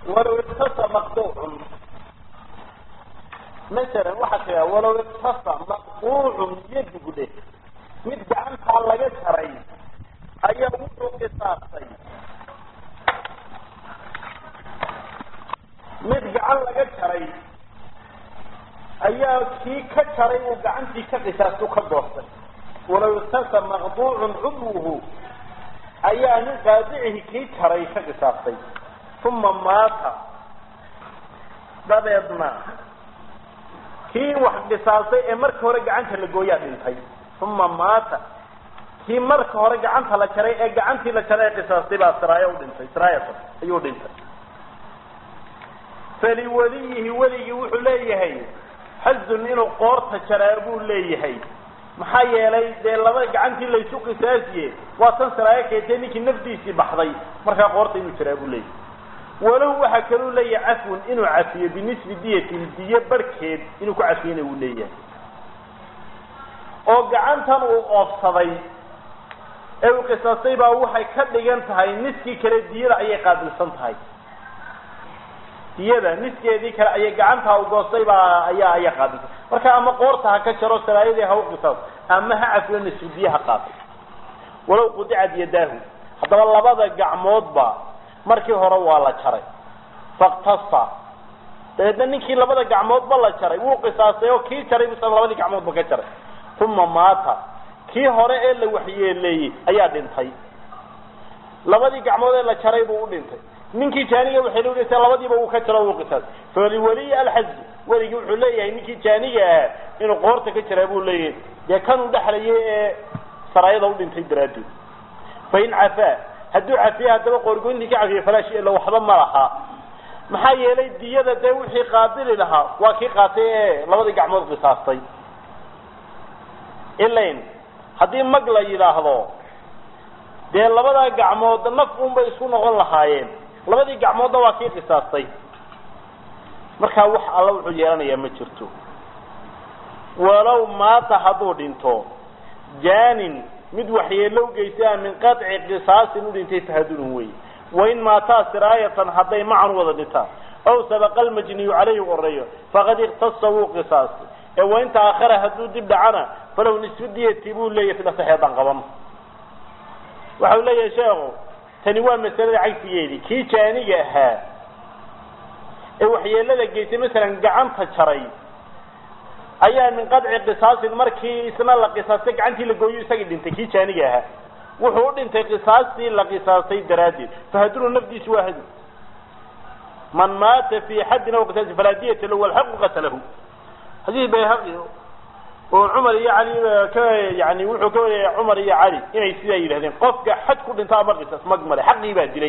walow iktasa maqduucun masalan waxaa tira walow iktasa maqduucun yadigu dheh mid gacantaa laga jaray ayaa wuxuu qisaastay mid gacan laga jaray ayaa kii ka jaray uu gacantii ka qisaastu ka doortay walow iktasa maqduucun cudwuhu ayaa nin qaadicihi kii jaray ka qisaastay uma maata dabeedna kii wax qisaastay ee marka hore gacanta la gooyaa dhintay uma maata kii marka hore gacanta la jaray ee gacantii la jaray ee qisaastay baa siraayo u dhintay siraayatan ayuu dhintay faliwaliyihi weligii wuxuu leeyahay xazun inuu qoorta jaraa buu leeyahay maxaa yeelay dee laba gacantii laysu qisaasiye waa tan siraayo keentay ninkii nafdiisii baxday markaa qoorta inuu jaraa buu leeyahay walow waxaa kaluu leeyahay cafwun inuu cafiyo binisbi diyatin diyo barhkeed inuu ku cafiyana uu leeyahay oo gacantan uu oofsaday ee uu qisaastay baa waxay ka dhigan tahay niskii kale diyada ayay qaabilsan tahay diyada niskeedii kale ayay gacantaa u goostay baa ayaa ayaa qaabilsan marka ama qoorta ha ka jaro saraayadii ha u qisaas ama ha cafiyo nisfu diye ha qaatay walow qudicad yadaahu haddaba labada gacmoodba markii hore waa la jaray faktasa dabeedna ninkii labada gacmoodba la jaray wuu qisaastay oo kii jaray bisa labadii gacmoodba ka jaray uma maata kii hore ee la waxyeeleeyey ayaa dhintay labadii gacmood ee la jaray buu u dhintay ninkii jaaniga waxay loo dhintay labadiiba uu ka jaro wuu qisaastay faliwaliyi alxazi weligii wuxuu leeyahay ninkii jaaniga ahaa inuu qoorta ka jaraa buu leeyahay dee kanuu dhexlayay ee saraayada u dhintay daraaddeed fain cafaa hadduu cafiye haddaba qoorgoyntii ka cafiye falaash ila waxba ma laha maxaa yeelay diyada dee wixii qaabili lahaa waa kii qaatay ee labadii gacmood qisaastay ilain haddii mag la yidhaahdo dee labadaa gacmood naf unbay isku noqon lahaayeen labadii gacmoodna waa kii qisaastay markaa wax alla wuxuu yeelanayaa ma jirto walow maata hadduu dhinto jaanin mid waxyeelo geysaa min qaطci qisaasin u dhintay tahadunun wey wain maataa siraayatan hadday macan wada dhintaan aw sabaqa almajniyu calayhi oreeyo faqad iktasa wuu qisaastay ee wain taahara hadduu dib dhacana falow nisfu diyati buu leeyahy sida saxeedan qaban waxau leeyahay sheekhu tani waa masalada cagsigeedii kii jaaniga ahaa ee waxyeelada geysay masalan gacanta jaray ayaa min qadci qisaasin markii isna la qisaastay gacantii la gooyo isagii dhintay kii jaaniga ahaa wuxuu u dhintay qisaastii la qisaastay daraaddeed fahadunu nafdiisi waa hadu man maata fi xaddin aw qisaasi falaa diyata lahu walxaqu qatalahu xadiis bayhaqi oo cumar iyo cali ka yani wuxuu ka wariyay cumar iyo cali inay sidaa yidhahdeen qofka xad ku dhinta ama qisaas mag male xaqii baa dilay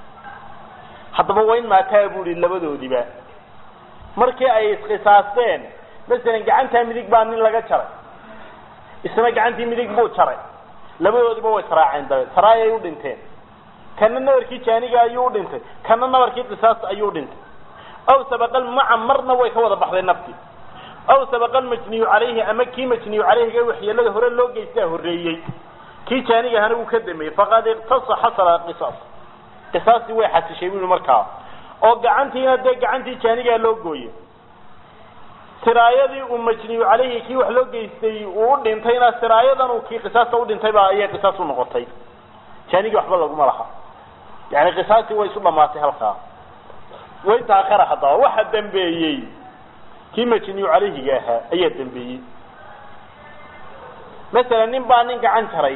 haddaba wayn maataa buu ihi labadoodiba markii ay isqisaasteen masalan gacantaa midig baa nin laga jaray isna gacantii midig buu jaray labadoodiba way saraaceen dabeed saraay ay u dhinteen kana nabarkii jaaniga ayuu u dhintay kana nabarkii qisaasta ayuu u dhintay aw sabaqal maca marna way ka wada baxday nafti aw sabaqa majniyu calayhi ama kii majniyu calayhiga waxyeelada hore loo geystaa horreeyey kii jaaniga ahana wuu ka dameeyey faqad iktasa xasala qisaas qisaastii way xasishay bui markaa oo gacantiina dee gacantii jaanigaa loo gooye siraayadii uu majniyu calayhi kii wax loo geystay uu u dhintayna siraayadan uu kii qisaasta u dhintay baa ayay qisaas u noqotay jaanigii waxba laguma laha yani qisaastii way isu dhamaatay halkaa way taakara haddaba waxa dambeeyey kii majniyu calayhiga ahaa ayaa dambeeyey masalan nin baa nin gacan jaray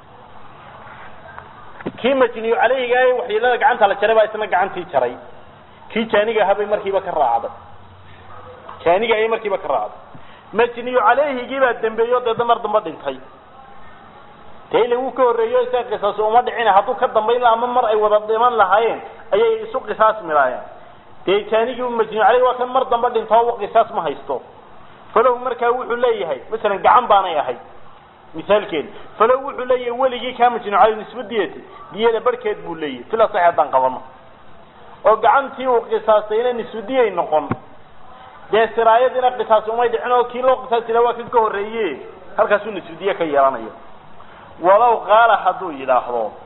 kii majniyu calayhiga ah waxyeelada gacanta la jaray baa isna gacantii jaray kii jaaniga ahaa bay markiiba ka raacday jaaniga ayay markiiba ka raacday majniyu calayhigii baa dambeeyo deedna mar damba dhintay dee ila wuu ka horreeyo isaga qisaas uma dhicina hadduu ka dambayn laha ama mar ay wada dhiman lahaayeen ayay isu qisaas milaayeen dee jaanigii majniyu calayhi waa kan mar damba dhinto qisaas ma haysto falow markaa wuxuu leeyahay masalan gacan baanay ahayd misaalkeeda falow wuxuu leeyahay weligii kaa majniyu calayhi nisba diyati diyada barhkeed buu leeyahay sila sax haddaan qabano oo gacantii uu qisaastayna nisbu diyay noqon dee siraayadiina qisaas umay dhicin oo kii loo qisaasila waa kan ka horreeye halkaasuu nisbudiye ka yeelanayo walow qaala hadduu yidhaahdo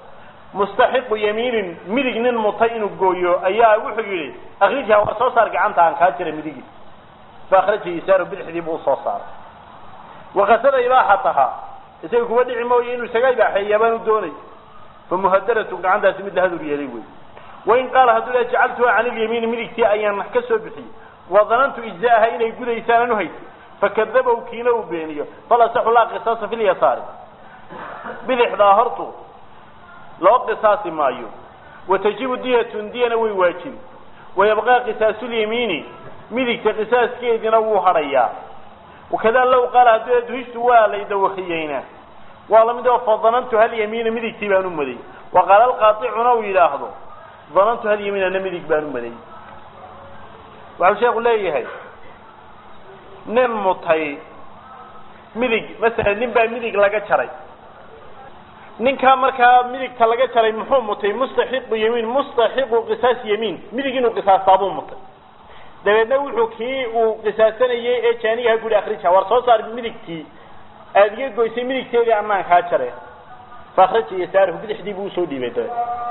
mustaxiqu yamiinin midig nin mutay inuu gooyo ayaa wuxuu yidhi akrijha war soo saar gacanta aan kaa jira midigi fa akhraja yisaaru bidixdii buu usoo saaray wakasada ibaaxataha isaga kuwa dhici mooye inuu isaga ibaaxeeyaa baan u doonay fa muhadaratu gacantaasi mid la hadur yeelay wey wain qaala hadduu la jacaltuha can ilyamiini midigtii ayaan ka soo bixiyey wadanantu ijzaaha inay gudaysaan aan uhaysay fakadabow kiina uu beeniyo fal asaxu laa qisaasa fi lyasaari bidixdaa hortu loo qisaasi maayo watajibu diyatun diyana way waajibi wayabqaa qisaasyamiini midigta qisaaskeediina wuu hadhayaa wakada low qaala hadduu duhishtu waa laydawakiyeyna waa lamid oo fadanantu hal yamiina midigtii baan u maday wa qaala alqaaicuna uu yidhaahdo danantu hal yamiinana midig baan u maday waxau sheeku leeyahay nin mutay midig masalan nin baa midig laga jaray ninkaa markaa midigta laga jaray muxuu mutay mustaxiqu yamiin mustaxiqu qisaas yamiin midig inuu qisaastaabuu mutay dabeedna wuxuu kii uu qisaasanayey ee jaanigaha guri akrija war soo saar midigtii aada iga goysay midigteedii anaan kaa jare fa akraja yasaarahu bidixdii buu usoo dhiibay dabeed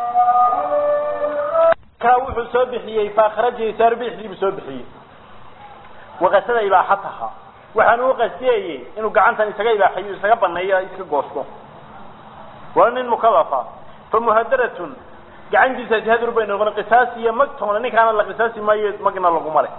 kaa wuxuu soo bixiyey fa akraja yasaaru bidixdii buu soo bixiyey waqasada ibaaxataha waxaan u qasdiyayey inuu gacantan isaga ibaaxayo isaga baneeyo iska goosto waa nin mukalafa fa muhadaratun gacantiisaasi hadur bay noqon qisaas iyo magtoona ninkaana la qisaasi maayo magna laguma le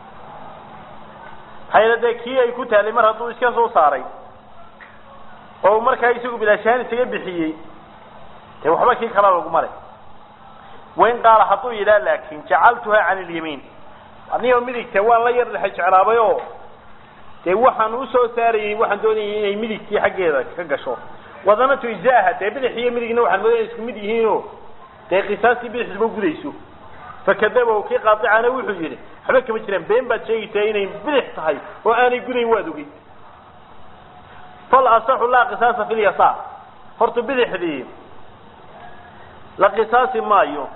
hayla dee kii ay ku taalay mar hadduu iska soo saaray oo markaa isagu bilaashaan isaga bixiyey dee waxba kii kala laguma le wain qaala hadduu yidhaha laakin jacaltuha can ilyamiin anigo midigta waan la yar dhexe jeclaabay oo dee waxaan usoo saarayey waxaan doonayay inay midigtii xaggeeda ka gasho wadanatu ijzaaha dee bidix iyo midigna waxaan moodaya isku mid yihiinoo dee qisaastii bidixduba gudayso fakadabow kii qaadicana wuxuu yidhi waxba kama jiraan been baad sheegaysaa inay bidix tahay oo aanay gudayn waad ogey fal asaxu laa qisaasa fi lyasaar horta bidixdii la qisaasi maayo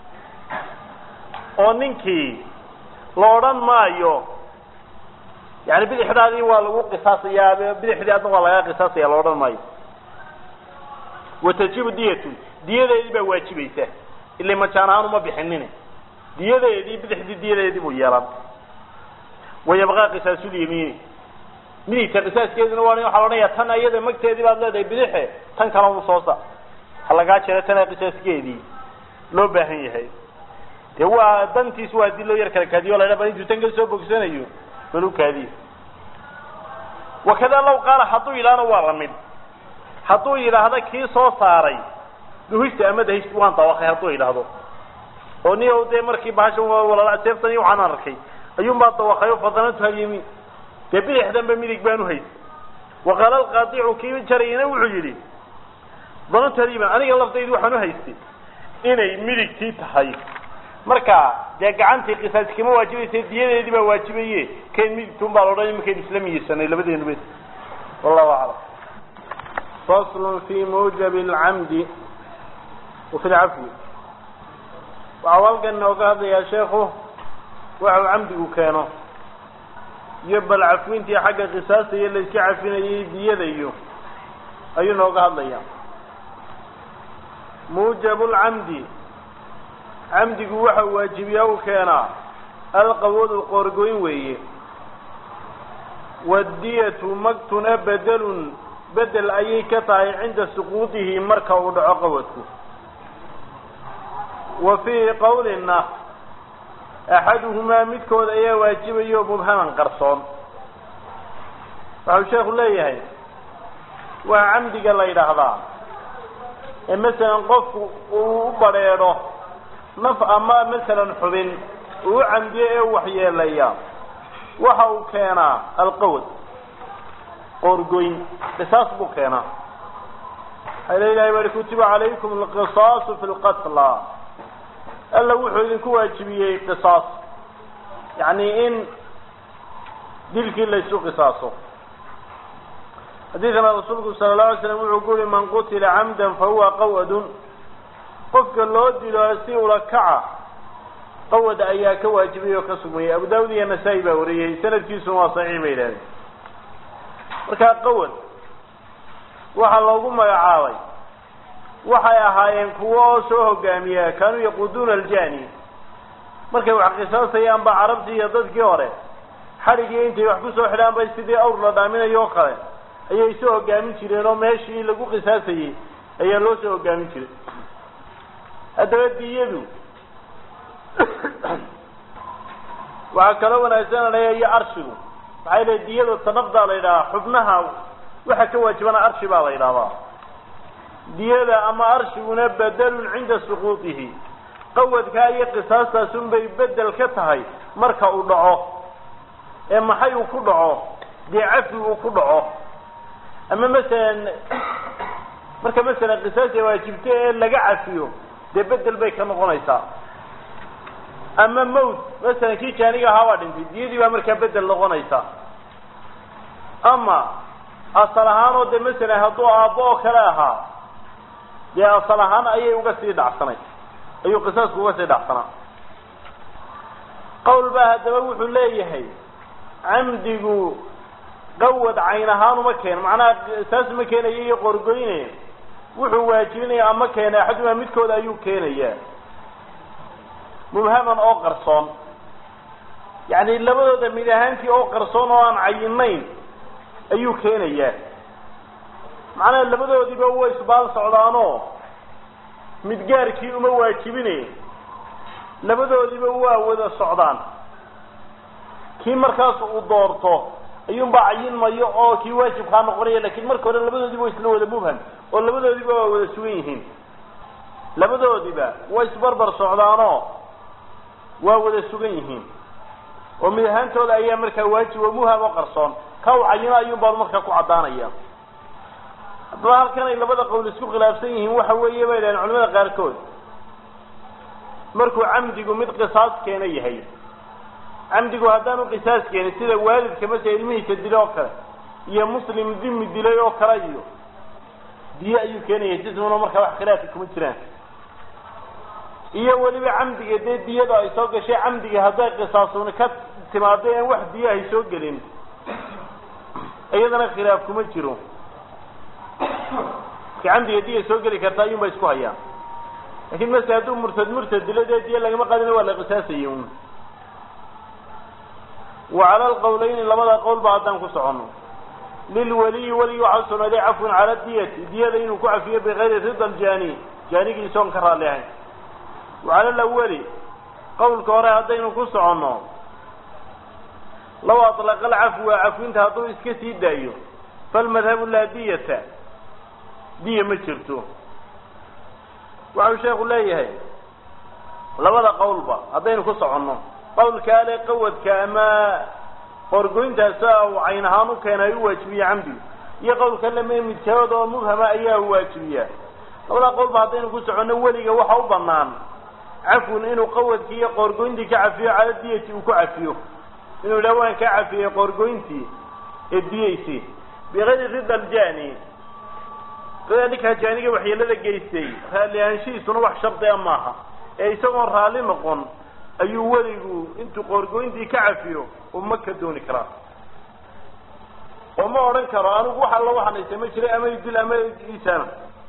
oo ninkii la odhan maayo yani bidixdaadii waa lagu qisaasayaa bidixdii adna waa lagaa qisaasaya la odhan maayo watajibu diyatun diyadeedii baa waajibaysa ila majaan ahaan uma bixinin diyadeedii bidixdii diyadeedii buu yeelan wayabqaa qisaasyamiini midigta qisaaskeeduna waa waxaa la odhanaya tan iyada magteedii baad leedahay bidixe tan kale u soo saar ha lagaa jero tana qisaaskeedii loo baahan yahay dee waa dantiis waa hadii loo yar kala kaadiyo la bal intuu tan ka soo bogsanayo bal u kaadiyo wakada law qaala hadduu yidhaahna waa lamid hadduu yidhaahda kii soo saaray duhista ama dahist waan dawaqay hadduu yidhaahdo oo ni dee markii bahashan walala seeftan iyo waxaan arkay ayuun baa dawaqayo fadanantu halyamiin dee bidixdanba midig baan uhaysay waqaala alqaadicu kii jarayna wuxuu yidhi danantu halyamin aniga laftaydi waxaan uhaystay inay midigtii tahay marka dee gacantii qisaas kama waajibaysa diyadeedii baa waajibaye kayn midigtuun baa laodhan imakaynu isla miyeysanay labadeenuba wallahu aclam fasl fi mujab lcamdi wafi lcafwi waxau halkan inooga hadlayaa sheekhu waxau camdigu keeno iyo bal cafwintii xagga qisaasta iyo la iska cafinayay diyada iyo ayuu nooga hadlayaa muujab lcamdi camdigu waxa waajibiyaa u keenaa alqawadu qoorgoyn weeye waddiyatu magtuna bedelun bedel ayay ka tahay cinda suquudihi marka uu dhaco qawadku wa fii qawlina axaduhumaa midkood ayaa waajibayo mubhaman qarsoon waxau sheekhu leeyahay waa camdiga la yidhaahdaa ee masalan qofku uu u badheedho naf ama masalan xubin uu u camdiyo ee u waxyeelaya waxa uu keenaa alqawad qoorgoyn qisaas buu keenaa waxaa la ilahay bari kutiba calaykum alqisaasu fi lqatla alla wuxuu idinku waajibiyey qisaas yacni in dilkii laysu qisaaso xadiidkana rasuulku sala allahu alay slam wuxuu ku yihi man qutila camdan fahuwa qawadun qofka loo dilo si ula kaca qawad ayaa ka waajibay oo ka sugmayay abu daawud iyo nasaa-i baa wariyey sanadkiisuna waa saxiix bay yidhahdeen markaa qawad waxaa loogu magacaabay waxay ahaayeen kuwo oo soo hogaamiya kaanuu yaquuduuna aljani markay wax qisaasayaan ba carabtii iyo dadkii hore xadhigii intay wax kusoo xidhaan bay sidii awr la dhaaminayo oo kale ayay soo hogaamin jireen oo meeshii lagu qisaasayey ayaa loo soo hogaamin jiray haddaba diyadu waxaa kaloo wanaagsananaya iyo arshigu maxay leey diyada tanafdaa la yidhahaa xubnaha waxa ka waajibana arshi baa la yidhahdaa diyada ama arshiguna bedelun cinda suquutihi qawadkaa iyo qisaastaas bay bedel ka tahay marka uu dhaco ee maxay uu ku dhaco dee cafi uu ku dhaco ama masalan marka masalan qisaasta waajibta ee laga cafiyo dee bedel bay ka noqonaysaa ama mawt masalan kii jaaniga ahaa waa dhintay diyadii baa markaa bedel noqonaysa ama asal ahaan oo dee masalan hadduu aabbo oo kale ahaa dee asal ahaan ayay uga sii dhacsanay ayuu qisaasku uga sii dhacsanaa qowl baa haddaba wuxuu leeyahay camdigu qawad cayn ahaan uma keeno macnaha saas ma keenayo iyo qorgoyne wuxuu waajibinaya ama keena axaduma midkooda ayuu keenayaa mubhaman oo qarsoon yacni labadooda mid ahaantii oo qarsoon oo aan cayinayn ayuu keenayaa macnaha labadoodiiba way isbaal socdaanoo mid gaarkii uma waajibine labadoodiiba waa wada socdaan kii markaas uu doorto ayuunbaa cayinmayo oo kii waajibkaa noqonaya lakin marka hore labadoodiba wa isla wada mubham oo labadoodiba waa wada sugan yihiin labadoodiba way isbarbar socdaanoo waa wada sugan yihiin oo mid ahaantooda ayaa markaa waajib oo muham oo qarsoon ka u cayino ayuun baa markaa ku caddaanaya haddaba halkan ay labada qowl isku khilaafsan yihiin waxa weeye bay dhahen culamada qaarkood markuu camdigu mid qisaas keena yahay camdigu haddaanu qisaas keenin sida waalidka masala ilmihiisa dilay oo kale iyo muslim dimi dilay oo kale iyo diye ayuu keenaya jismuna markaa wax khilaafi kuma jiraan iyo weliba camdiga dee diyada ay soo gashay camdiga hadday qisaasuni ka timaado en wax diye ay soo gelin iyadana khilaaf kuma jiro marka camdiga diya soo geli karta ayuun ba isku hayaan lakin masele hadduu murtad murtad dilo dee diye lagama qaadina waa la qisaasayay un wa cala alqawlayni labada qowl ba haddaan ku socono lilwaliyi weligi waxaa sugnaaday cafwun cala diyati diyada inuu ku cafiyo bikayri rida aljani jaanigiisa oon ka raalli ahayn wa cala alawali qawlka hore haddaynu ku soconno law atlaqa alcafwa cafwinta hadduu iska sii daayo falmadhabu laa diyata diya ma jirto waxau sheekhu leeyahay labada qowlba haddaynu ku soconno qawlka ale qawadka ama qorgoyntaasa uu cayn ahaan u keenay u waajibiye camdigu iyo qawlka lame midkood oo mubhama ayaa waajibiyaa labada qowlba haddaynu ku soconno weliga waxa u banaan cafwun inuu qawadkii iyo qoorgoyntii ka cafiyo cala diyati uu ku cafiyo inuu yidhaha waan kaa cafiyey qoorgoyntii ee diyeysi bikayri rida aljani rida ninkaa jaaniga waxyeelada geystay raalli ahaanshihiisuna wax shardiga maaha ee isagoon raalli noqon ayuu weligu intuu qoorgoyntii ka cafiyo uma ka dooni karaa oo ma odhan karo anigu wax alla waxanaysa ma jiray ama idil ama isana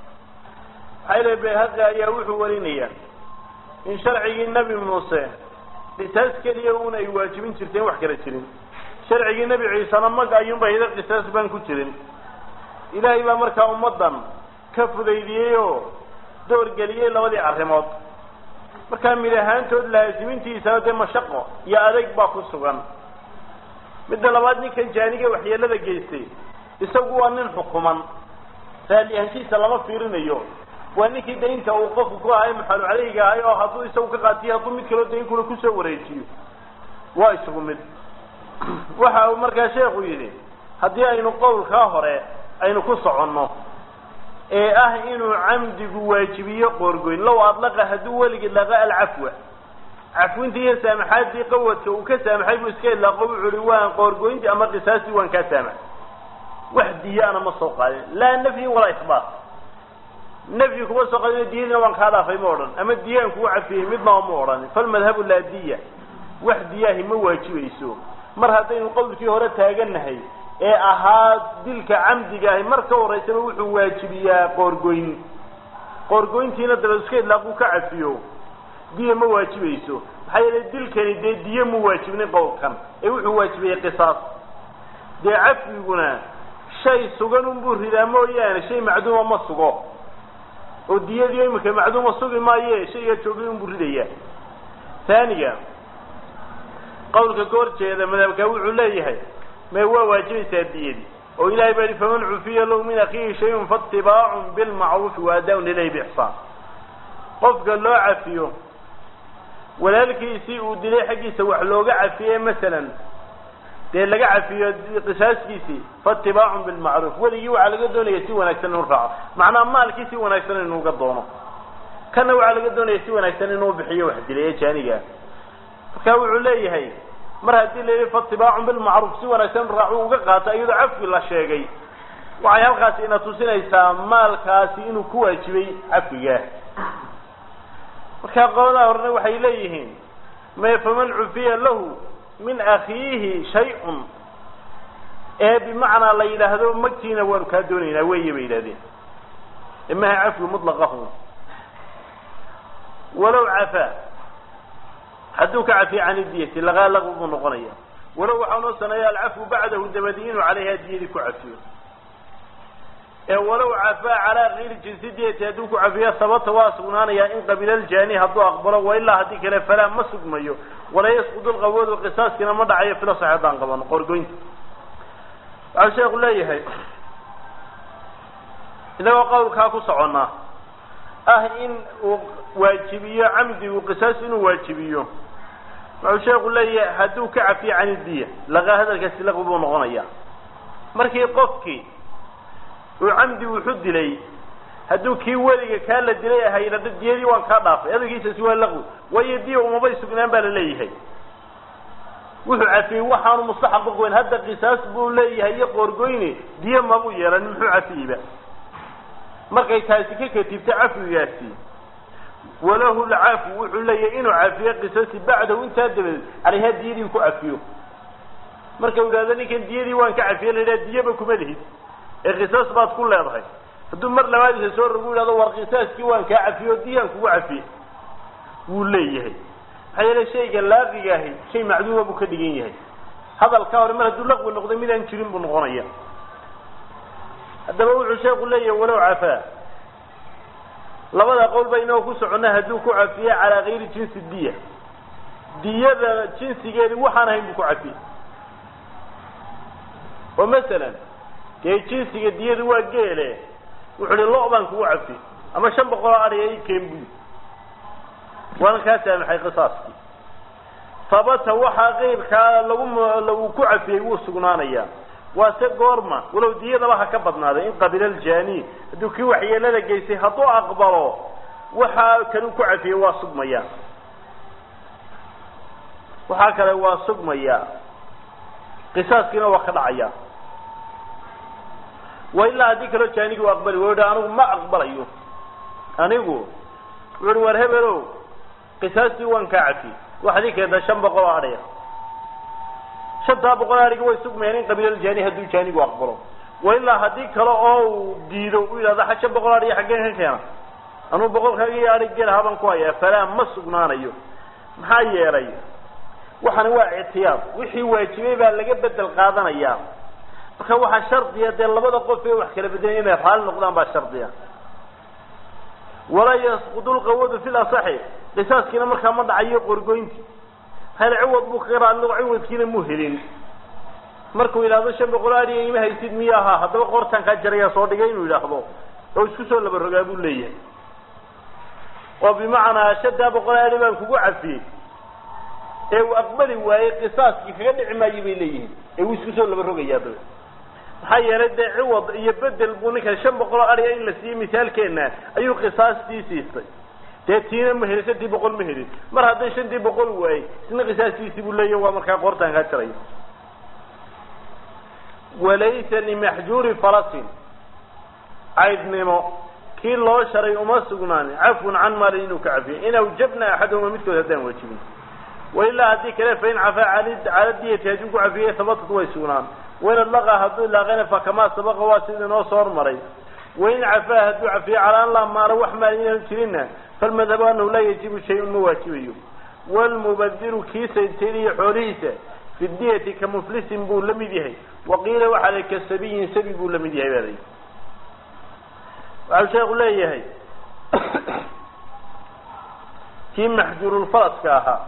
maxaa ilahi bayhaqi ayaa wuxuu warinayaa in sharcigii nebi muuse qisaas keliya un ay waajibin jirteen wax kala jirin sharcigii nebi ciisena mag ayuunba hida qisaas baan ku jirin ilaahay baa markaa ummaddan ka fudaydiyey oo doorgeliyey labadii arrimood markaa mid ahaantood laasimintiisana dee mashaqo iyo adeyg baa ku sugan midda labaad ninkan jaaniga waxyeelada geystay isagu waa nin xukuman raalli ahaanshihiisa lama fiirinayo waa ninkii daynta uu qofku ku ahay maxalu caleyga ahay oo hadduu isagu ka qaatiyo hadduu mid kaloo daynkuna kusoo wareejiyo waa isugu mid waxa uu markaa sheekhu yidhi haddii aynu qowlkaa hore aynu ku soconno ee ah inuu camdigu waajibiyo qoorgoyn low adlaqa hadduu weligii laqa alcafwa cafwintii iyo saamaxaadii qawadka uu ka saamaxay buu iska ilaaqo wuxuu uhi waan qoorgoyntii ama qisaastii waan kaa saamax wax diyaana ma soo qaadin laa nafyin walaa isbaat nafyi kuma soo qaadin diyadina waan kaa dhaafay ma odhan ama diyaan kugu cafiyey midnaba ma odhan falmadhabu laa diya wax diyaahi ma waajibayso mar haddaynu qowlkii hore taagannahay ee ahaa dilka camdiga ahi mar ka horeysaba wuxuu waajibiyaa qoorgoyn qoorgoyntiina dabad iska idlaaquu ka cafiyo diya ma waajibayso maxaa yeelay dilkani dee diye mu waajibnin qowlkan ee wuxuu waajibayey qisaas dee cafiguna shay sugan unbuu ridaa mooyaane shay macduuma ma sugo oo diyadii imika macduuma sugi maaye shaygaa joogay unbuu ridaya taaniga qawlka ka hor jeeda madhabkaa wuxuu leeyahay me waa waajibaysaa diyadii oo ilahay baa yihi faman cufiya lahu min akiihi shayun faatibaacun bilmacruufi waadaaun ilayhi bixsaan qofka loo cafiyo walaalkiisii uu dilay xaggiisa wax looga cafiye masalan dee laga cafiyo qisaaskiisii faatibaacun bilmacruuf weligii waxaa laga doonaya si wanaagsan inuu raaco macnaa maalkii si wanaagsan inuuga doono kana waxaa laga doonaya si wanaagsan inuu bixiyo wax dilay ee jaaniga marka wuxuu leeyahay mar haddii la yihi faatibaacun bilmacruuf si wanaagsan raacu uga qaato iyadoo cafi la sheegay waxay halkaasi ina tusinaysaa maalkaasi inuu ku waajibay cafiga markaa qoladaha horena waxay leeyihiin me faman cufiya lahu min akiihi shay-un ee bimacnaa la yidhaahdo magtiina waanu kaa doonaynaa weeye bay yidhahdeen imaha cafwi mutlaqahu walow cafaa hadduu ka cafiya can idiyati lagaa laqwi buu noqonaya walow waxaa noo saneeya alcafwu bacdahu dabadi inuu calayha diyadii ku cafiyo ee walow cafaa calaa kayri jinsi diyati hadduu ku cafiyo sabata waa sugnaanayaa in qabila aljaani hadduu aqbalo wa ilaa haddii kale falaa ma sugmayo wala yasqudu lqawadu qisaaskiina ma dhacayo fila sax haddaan qabano qorgoynta waxau sheeku leeyahay inagoo qawlkaa ku soconnaa ah in uu waajibiyo camdigu qisaas inuu waajibiyo wuxuu sheeku leeyahay hadduu ka cafiyo can idiya laqa hadalkaasi laqwi buu noqonaya markii qofkii uu camdi wuxu dilay hadduu kii weliga kaa la dilay ahay dhada diyadii waan kaa dhaafay hadalkiisasi waa laqwi waayo diya umabay sugnaan baa la leeyahay wuxuu cafiyey waxaanu mustaxaq uqoyn hadda qisaas buu leeyahay iyo qoorgoyne diya mabuu yeelan muxuu cafiyeyba markay taasi ka katibta cafigaasi walahu lcafu wuxuu leeyahay inuu cafiyo qisasi bacdahu intaa dabadeed calayha diyadii ku cafiyo marka u yidhahdo ninkan diyadii waan ka cafiye la yidhaha diyaba kuma lihid ee qisaas baad ku leedahay hadduu mar labaadiisa soo rogu yidhahdo war qisaaskii waan kaa cafiye oo diyaan kugu cafiye wuu leeyahay maxaa yeele shayga laaqiga ahi shay macduuma buu ka dhigan yahay hadalkaa hore mar hadduu laqwi noqday midaan jirin buu noqonaya haddaba wuxuu sheeku leeyahay walow cafaa labada qowl ba inagoo ku soconna hadduu ku cafiye calaa kayri jinsi diya diyada jinsigeedi waxaan ahayn buu ku cafiye oo masalan dee jinsiga diyadu waa geele wuxu uhi lo baan kugu cafiye ama shan boqol oo adhiga i keen buy waana kaa saamaxay qisaaskii sabata waxaa qeybkaa lagu lagu ku cafiyey wuu sugnaanayaa waa se goorma walow diyadaba ha ka badnaaday in qabila aljaani hadduu kii waxyeelada geystay hadduu aqbalo waxaa kanuu ku cafiyey waa sugmaya waxaa kale waa sugmaya qisaaskiina waa ka dhacaya wa ilaa haddii kaloo jaanigi u aqbali wa anigu ma aqbalayo anigu wuxu uhi war hebelow qisaastii waan kaa cafiyey waxaad ii keenta shan boqol oo adhaya shantaa boqol adhiga way sugmayaan in qabiilaljaani hadduu jaanigu aqbalo wa ilaa haddii kale oo uu diido u yidhahdo shan boqol adhiya xaggeen ka keena anuu boqolkaagii adhig gelaha baan ku hayaa falaa ma sugnaanayo maxaa yeelay waxani waa ictiyaad wixii waajibay baa laga bedel qaadanayaa marka waxaa shardiya dee labada qof ee wax kala bedelaya inay raali noqdaan baa shardiya walaa yasqudu lqawadu fi lasaxi qisaaskiina markaa ma dhacayo qorgoynti hal ciwad buu kaga raali noqo ciwadkiina muu helin markuu yidhahdo shan boqol adhiga ima haysid miya ahaa haddaba qoortaan kaa jarayaa soo dhigay inuu yidhaahdo oo isku soo laba rogaa buu leeyahay oo bimacnaa shantaa boqol adhi baan kugu cafiyey ee uu aqbali waayey qisaaskii kaga dhici maayo bay leeyihiin ee wuu isku soo laba rogayaa dabe maxaa yeelay dee ciwad iyo bedel buu ninkan shan boqol oo adhiga in la siiyey misaalkeena ayuu qisaastii siistay dee tiina ma helin shantii boqol ma helin mar hadday shantii boqol waayey isna qisaastiisii buu leeyahy waa markaa qoortaan kaa jaraya walaysa limaxjuuri farasin caydnimo kii loo sharay uma sugnaanin cafun can maalin inuu ka cafiyo in awjabna axadahuma midkood haddaan waajibin wailaa haddii kale fain cafaa cala diyati hadduu ku cafiyey habatad way sugnaan wain adlaqa hadduu ilaaqayna fakamaa sabaqa waa sida inoo soo hormaray wain cafaa hadduu cafiyo calaa an laa maala wax maal inaanu jirinna falmadhabu anahu laa yajibu shay-un ma waajibayo wlmubadiru kii saytayniyo xoolihiisa fi diyati ka muflisin buu la mid yahay waqiila waxaa la ka sabiyin sabi buu la mid yahay baa layi waxau sheeku leeyahay kii maxjuurulfaraska ahaa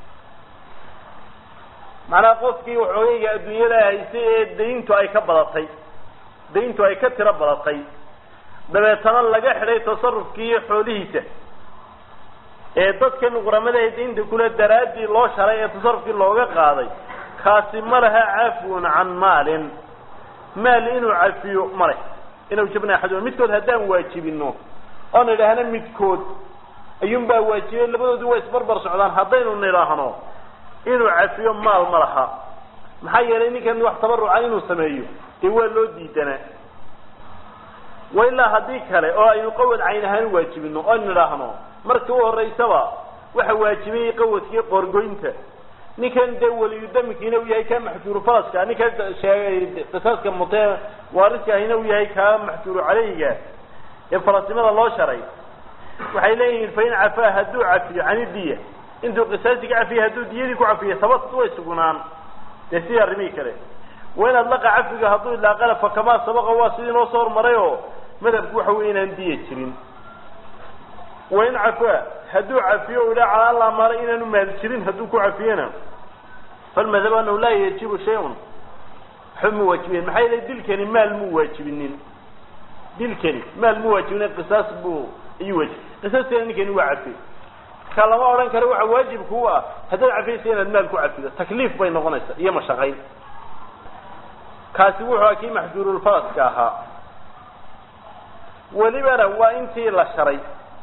macnaha qofkii waxoogayga adduunyada haysay ee dayntu ay ka badatay dayntu ay ka tiro badatay dabeetana laga xidhay tasarufkii iyo xoolihiisa ee dadkan quramada ee daynta kule daraaddii loo sharay ee tasarufkii looga qaaday kaasi ma laha cafwun can maalin maal inuu cafiyo ma leh inuu jabna axaduma midkood haddaan waajibino oon idhaahno midkood ayuun baa waajibay labadoodu waa isbarbar socdaan haddaynu nidhaahno inuu cafiyo maal ma laha maxaa yeelay ninkan wax tabaruca inuu sameeyo dee waa loo diidanaa wa ilaa haddii kale oo aynu qawad cayn ahaan waajibino oon nidhaahno markii u horeysaba waxa waajibayay qawadkii qoorgoynta ninkan dee weliyudamikiina uu yahay kaa maxjuuru faraska ninkan sheegay qisaaska mutee waariska ahina uu yahay kaa maxjuuru caleyhiga ee farasnimada loo sharay waxay leeyihiin fain cafaa hadduu cafiyo cani diya intuu qisaasiga cafiya hadduu diyadii ku cafiyo sabat way sugnaan dee sidii arrimihii kale wain adlaqa cafiga hadduu ilaaqana fakamaa sabaqa waa sidii noo soo hormaray oo madhabku waxa wey inaan diya jirin wain cafaa hadduu cafiyo o idhaa calaa laa maala inaanu maal jirin hadduu ku cafiyena falmadhab anahu laa yajibu shay-un waxba ma waajibinen maxaa yeelay dilkani maal muu waajibinin dilkani maal mu waajibinin qisaas buu iyuu waajib qisaaskana ninkani waa cafiy marka lama odhan karo waxa waajibku u ah haddaad cafiyaysa inaad maal ku cafido takliif bay noqonaysaa iyo mashaqayn kaasi wuxuu kii maxjuurulfaraska ahaa welibana waa intii la sharay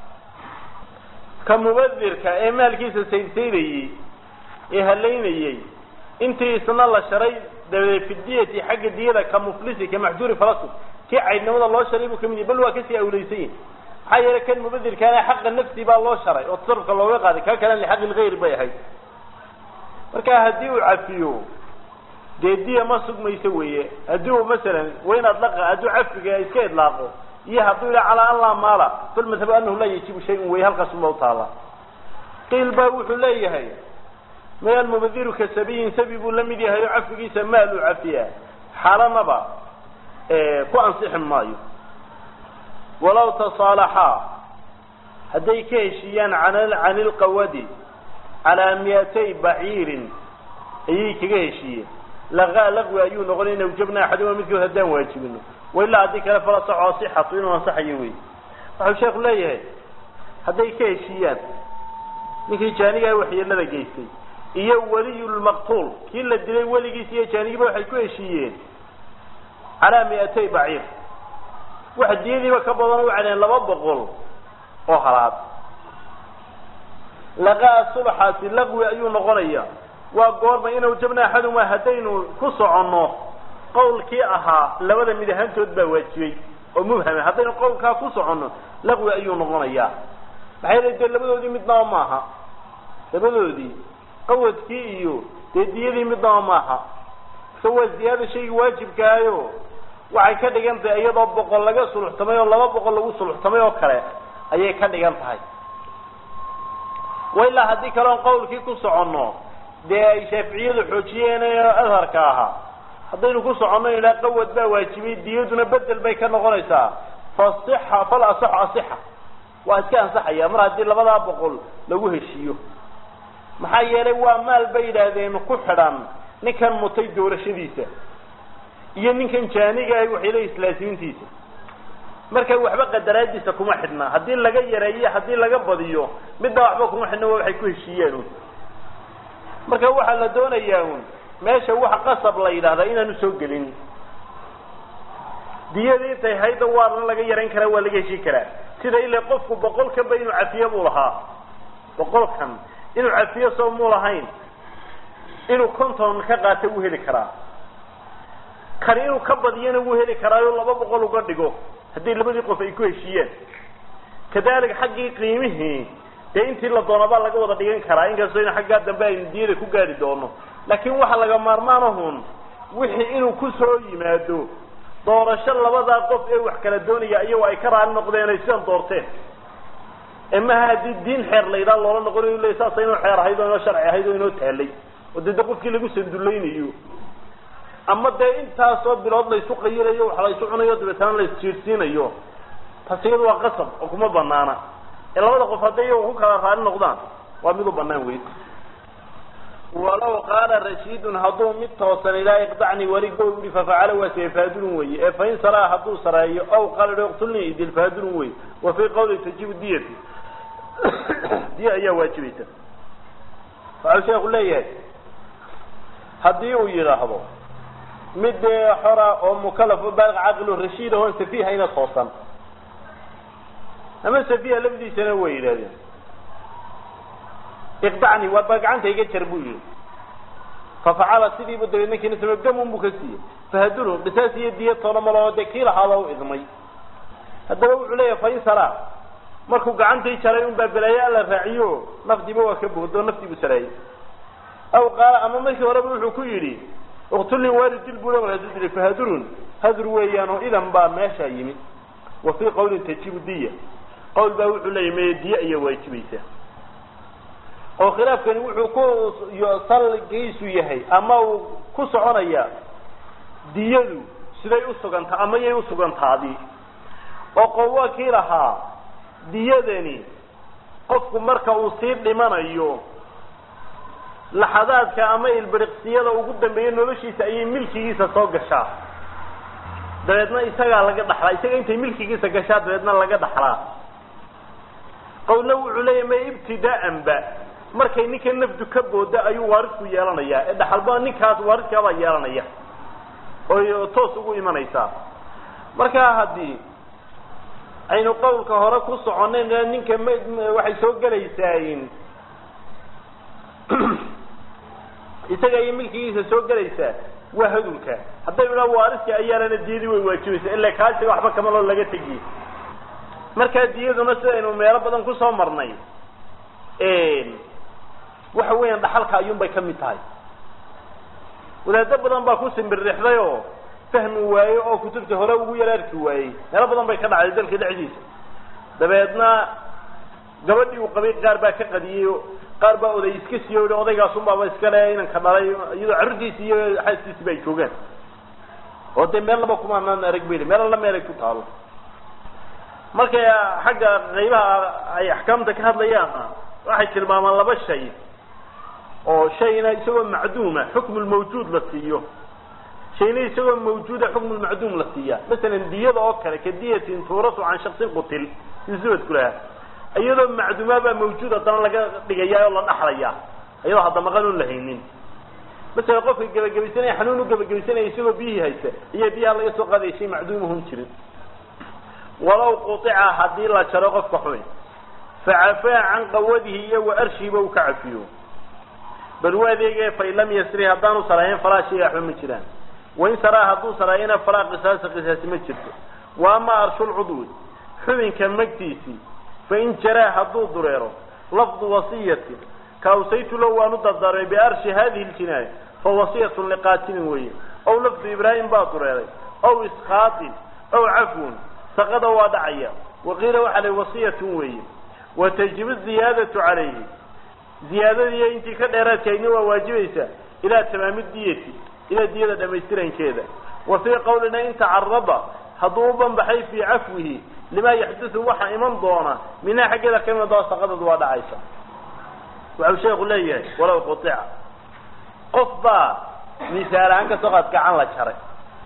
ka mubadirka ee maalkiisa saydsaydayey ee halaynayey intii isna la sharay dabadeed fi diyati xagga diyada ka muflisi ka maxjuuri farasu kii caydnimada loo sharay buu kamid yahy bal waa kasii awleysan yahi maxaa yeelay kan mubadirkaana xaqa nafsi baa loo sharay oo tasarufka looga qaaday kaa kalena lixaqi lgayr bay ahayd marka haddii uu cafiyo dee diya ma sugmayso weeye haddii uu masalan wayn adlaqa hadduu cafiga iska idlaaqo iyo hadduu yidha calaa an laa maala falmadhabu anahu laa yajibu shay-un wey halkaasuma utaala qiil baa wuxuu leeyahay may almubadiru ka sabiyin sabi buu la mid yahay oo cafigiisa maal uu cafiyaa xaalanaba ku ansixi maayo walaw tasaalaxaa hadday ka heshiiyaan can ilqawadi calaa miyatay baciirin ayay kaga heshiiyeen laqa laqwi ayuu noqonay in awjabna axaduma midkood haddaan waajibino wailaa haddii kale fala saxo asixatu inuu ansaxayo wey waxau sheeku leeyahay hadday ka heshiiyaan ninkii jaanigaha waxyeelada geystay iyo weliyulmaqtuul kii la dilay weligiis iyo jaanigiiba waxay ku heshiiyeen calaa miatay baciir wax diyadiiba ka badan u cadeen laba boqol oo halaad laqaa subaxaasi laqwi ayuu noqonaya waa goorma inuu jabna axaduma haddaynu ku soconno qawlkii ahaa labada mid ahaantood baa waajibay oo mubhama haddaynu qawlkaa ku soconno laqwi ayuu noqonayaa maxay la dee labadoodii midnaba maaha labadoodii qawadkii iyo dee diyadii midnaba maaha marka waa ziyaada shaygii waajibkaayo waxay ka dhigan tahay iyadoo boqol laga suluxtamay oo laba boqol lagu suluxtamay oo kale ayay ka dhigan tahay wa ilaa haddii kaleon qawlkii ku soconno dee ay shaaficiyadu xoojiyeen adharka ahaa haddaynu ku soconno ilaa qawad baa waajibay diyaduna bedel bay ka noqonaysaa fasixa fal asaxu asixa waa iska ansaxaya mar haddii labadaa boqol lagu heshiiyo maxaa yeelay waa maal bay yidhaahdeen ku xidhan ninkan mutay doorashadiisa iyo ninkan jaaniga ah waxayla islaasimiintiisa marka waxba qadaraadiisa kuma xidhna haddii laga yareeyo haddii laga badiyo midna waxba kuma xidhna waa waxay ku heshiiyeen un marka waxaa la doonayaa un meesha wax qasab la yidhahdaa inaanu soo gelin diyadii intay hayda waarna laga yarayn karaa waa laga heshiin karaa sida ila qofku boqolkanba inuu cafiyo buu lahaa boqolkan inuu cafiyo soo muu lahayn inuu konton ka qaata wuu heli karaa kani inuu ka badiyana wuu heli karaayo laba boqol uga dhigo haddii labadii qof ay ku heshiiyeen kadalika xaggii qiimihii dee intii la doonabaa laga wada dhigan karaa inkastoo in xaggaa dambe aynu diyada ku gaari doono laakiin waxa laga maarmaanahun wixii inuu ku soo yimaado doorasho labadaa qof ee wax kala doonaya iyagoo ay ka raali noqdeen ay sidan doorteen emaha haddii diin xeer la yidhaha loola noqonayo le saasa inoo xeer ahayd oo inoo sharci ahayd oo inoo taalay oo dee de qofkii lagu sandulaynayo ama dee intaasoo bilood laysu qayirayo wax laysu cunayo dabeetana laisjiirsiinayo taas iyadu waa qasab oo kuma banaana ee labada qof hadday iyago ku kala raali noqdaan waa mid u banaan weyn walaw qaala rashiidun hadduu mid toosan ilaa iqdacni warigo yihi fafacala waa siye faadulun weye ee fain saraa hadduu sareeyo aw qaala iqtulni idil faadulun wey wa fii qawli tajibu diyati diya ayaa waajibaysa waxau sheeku leeyahay haddii uu yidhaahdo mid dee xora oo mukalaf o baaliq caqilo rashiid ahoon safihayna toosan ama safiha lafdiisana way yidhahdeen iqdacni waa baa gacanta iga jar buu yihi fafacala sidiibu dabeed ninkiina samey gamun buu ka siiyey fahadulun qisaas iyo diya toona maloo dee kii lahaaba u idmay haddaba wuxuu leeyahay fain saraa markuu gacantii jaray un baa balaaye alla raaciyo nafdiiba waa ka boodoo naftiibu saraayey aw qaala ama markii horeba wuxuu ku yidhi iqtulni waari dil buu markaasuu dilay fahadurun hadur weeyaan oo idan baa meesha yimid wa fii qawlin tajibu diya qawl baa wuxuu leeyahy meye diya ayaa waajibaysa oo khilaafkani wuxuu ku salgiisu yahay ama uu ku soconaya diyadu siday usuganta ama yay usugantaadi oo qowl waa kii lahaa diyadani qofku marka uu sii dhimanayo laxadaadka ama ilbiriqsiyada ugu dambeeya noloshiisa ayay milkigiisa soo gashaa dabeedna isagaa laga dhaxlaa isaga intay milkigiisa gashaa dabeedna laga dhaxlaa qowlna wuxuu leeyahy ma ibtidaa'an ba markay ninka nafdu ka booda ayuu waarisku yeelanayaa ee dhaxalba ninkaas waaridkaabaa yeelanaya oy toos ugu imanaysaa markaa haddii aynu qawlka hore ku soconayn ninka m waxay soo gelaysaa isaga iyo milkigiisa soo gelaysaa waa hadulka hadday idhaa waariska ayaanana diyadii way waajibaysaa ila kaasiga waxba kamaloo laga tegiye markaa diyaduna sidaynu meelo badan kusoo marnay waxa weeyaan dhaxalka ayuun bay ka mid tahay wadaado badan baa ku simbirrixday oo fahmi waaye oo kutubta hore ugu yaraarki waayey meelo badan bay ka dhacday dalka dhexdiisa dabeedna gabadhii uu qabay qaar baa ka qadiyey qaar baa oday iska siiyo i odaygaasunbaaba iska le inanka dhalay iyadoo carruurtiisi iyo xaaskiisiba ay joogaan oo dee meel laba kumaanaan arag beli meel alla meel ay ku taalo markay xagga qaybaha ay axkaamta ka hadlayaan waxay tilmaamaan laba shay oo shayna isagoo macduuma xukmu lmawjuud la siiyo shayna isagoo mawjuuda xukmu lmacduum la siiya masalan diyada oo kale ka diyatin tuuratu can shaksin qutil isubadku lahaa iyadoo macduumaa baa mawjuud haddana laga dhigaya oo la dhaxlaya iyadoo hadda maqan un lahaynin masalan qofka gebagabaysanaya xanuun u gebagabaysanaya isagoo biyihii haysta iyo biyaha laga soo qaadaya shay macduumahun jirin walaw qutica haddii la jaro qofka xuni facafaa can qawadihi iyo wa arshiiba uu ka cafiyo bal u adeege fain lam yasri haddaanu saraayin falaa shayga waxba ma jiraan wain saraa hadduu saraayina falaa qisaasa qisaasi ma jirto wa ama arshulcudwi xubinka magtiisii fain jaraa hadduu dureero lafdu wasiyatin kaawsaytu low waanu dardaarmay biarshi hadihi ljinaaya fa wasiyatun liqaatilin weeye ow lafdu ibraahim baa dureeray ow iskaatin ow cafwun saqada waa dhacaya waqiila waxaa la wasiyatun weeye watajibu ziyaadatu calayhi ziyaadadiiyo intii ka dheeraadkaydna waa waajibaysaa ilaa tamaami diyati ilaa diyada dhamaystirankeeda wa fii qawlina in tacarada hadduu u banbaxay fii cafwihi limaa yaxdusu waxa iman doona minaa xaggeeda ka iman doona saqadadu waa dhacaysa waxau sheeku leeyahay walow qutica qof baa misaal ahaan kasoo qaad gacan la jaray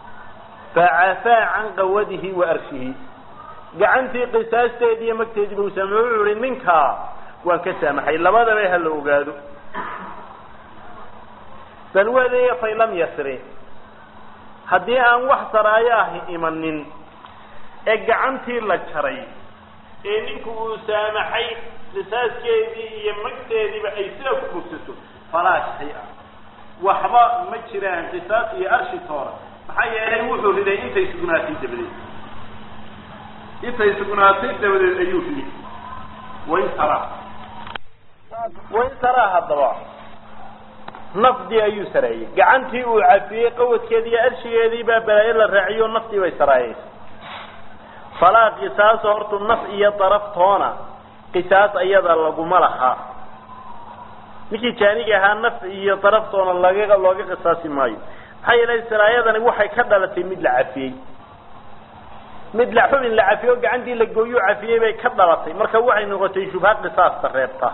facafaa can qawadihi wa arshihi gacantii qisaasteedii iyo magteediiba u saamay wuxuu ihi ninkaa waan ka saamaxay labadaba ha la ogaado bal wadeeya fay lam yasri haddii aan wax saraayo ahi imanin ee gacantii la jaray ee ninku uu saamaxay qisaaskeedii iyo magteediiba ay sidaa ku bogsato falaa shay-a waxba ma jiraan qisaas iyo arshi toora maxaa yeelay wuxuu riday intay sugnaatay dabadeed intay sugnaatay dabadeed ayuu riday wain saraa wain saraa haddaba nafdii ayuu sareeyey gacantii uu cafiyey qawadkeedii iyo arshigeedii baa balaayo la raaciyo naftii bay saraayeysa falaa qisaaso hortu naf iyo daraftoona qisaas ayada laguma laha ninkii jaaniga ahaa naf iyo daraftoona laga looga qisaasi maayo maxaa yeelay saraayadani waxay ka dhalatay mid la cafiyey mid la xubin la cafiyey oo gacantii la gooyuu cafiyey bay ka dhalatay marka waxay noqotay shubha qisaasta reebta